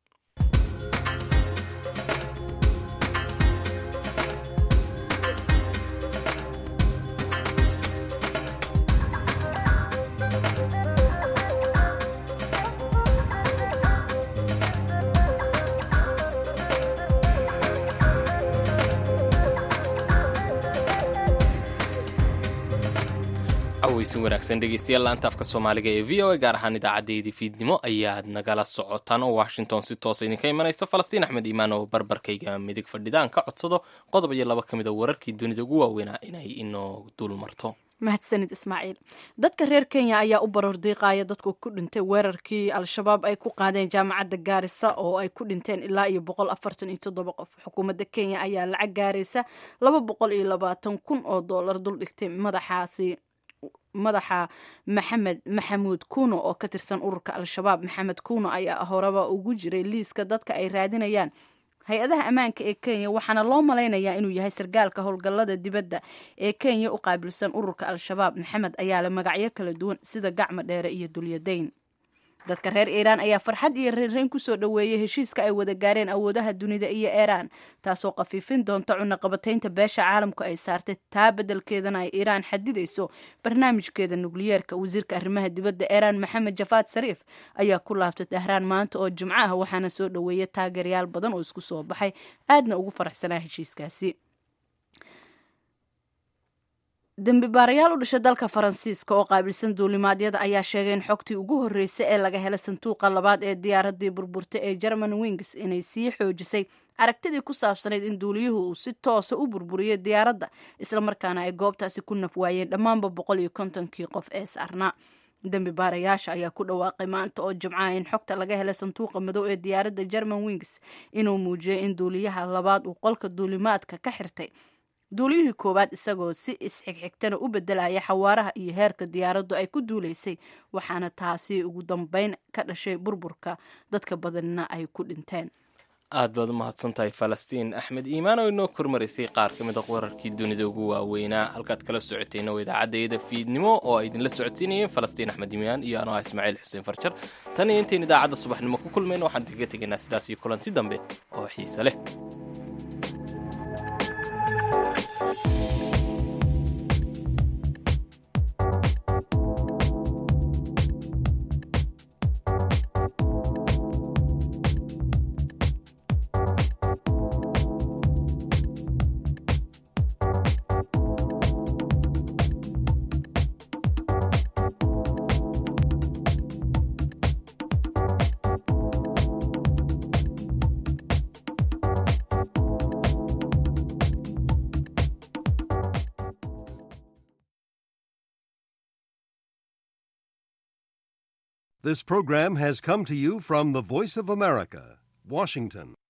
B: aweysin wanaagsan dhegeystayaal laanta afka soomaaliga ee v o a gaar ahaan idaacadeedii fiidnimo ayaad nagala socotaan oo washington si toosa idinka imanaysa falastiin axmed iimaan oo barbarkayga midig fadhidaan ka codsado qodob iyo laba ka mid a wararkii dunida ugu waaweynaa inay inoo dul marto
A: mahadsanid ismaaciil dadka reer kenya ayaa u baroor diiqaaya dadku ku dhintay weerarkii al-shabaab ay ku qaadeen jaamacadda gaarisa oo ay ku dhinteen ilaa iyo boqol afartan iyo toddoba qof xukuumadda kenya ayaa lacag gaaraysa laba boqol iyo labaatan kun oo doolar duldhigtay madaxaasi madaxa maxamed maxamuud kuuno oo ka tirsan ururka al-shabaab maxamed kuuno ayaa horeba ugu jiray liiska dadka ay raadinayaan hay-adaha ammaanka ee kenya waxaana loo malaynayaa inuu yahay sargaalka howlgallada dibadda ee kenya u qaabilsan ururka al-shabaab maxamed ayaa le magacyo kala duwan sida gacmo dheere iyo dulyadayn dadka reer iiraan ayaa farxad iyo reerreyn kusoo dhoweeyey heshiiska ay wada gaareen awoodaha dunida iyo iiraan taasoo khafiifin doonta cunaqabataynta beesha caalamku ay saartay taa beddelkeedana ay iiraan xadidayso barnaamijkeeda nukliyeerka wasiirka arrimaha dibadda iiraan maxamed jafaad sariif ayaa ku laabtay dahraan maanta oo jimco ah waxaana soo dhoweeyay taageerayaal badan oo isku soo baxay aadna ugu faraxsanaa heshiiskaasi dembi baarayaal u dhashay dalka faransiiska oo qaabilsan duulimaadyada ayaa sheegay in xogtii ugu horreysay ee laga helay sanduuqa labaad ee diyaaradii burburtay ee german wings inay sii xoojisay aragtidii ku saabsanayd in duuliyuhu uu si toosa u burburiyay diyaaradda islamarkaana ay goobtaasi ku naf waayeen dhammaanba boqol iyo kontonkii qof ee saarnaa dembi baarayaasha ayaa ku dhawaaqay maanta oo jimcaha in xogta laga helay sanduuqa madow ee diyaaradda german wings inuu muujiyay in duuliyaha labaad uu qolka duulimaadka ka xirtay duuliyihii koowaad isagoo si isxigxigtana u bedelaya xawaaraha iyo heerka diyaaraddu ay ku duulaysay waxaana taasi ugu dambeyn ka dhashay burburka dadka badanna ay ku dhinteen
B: aad baad u mahadsantahay falastiin axmed iimaan oo inoo kormaraysay qaar ka mid a wararkii dunida ugu waaweynaa halkaad kala socoteenna waa idaacaddeeda fiidnimo oo ay idinla socodsiinayeen falastiin axmed iimaan iyo anoo ah ismaaciil xuseen farjar tan iyo intayn idaacadda subaxnimo ku kulmayna waxaan kaga tegaynaa sidaas iyo kulanti dambe oo xiise leh
R: This program has come to you from the Voice of America, Washington.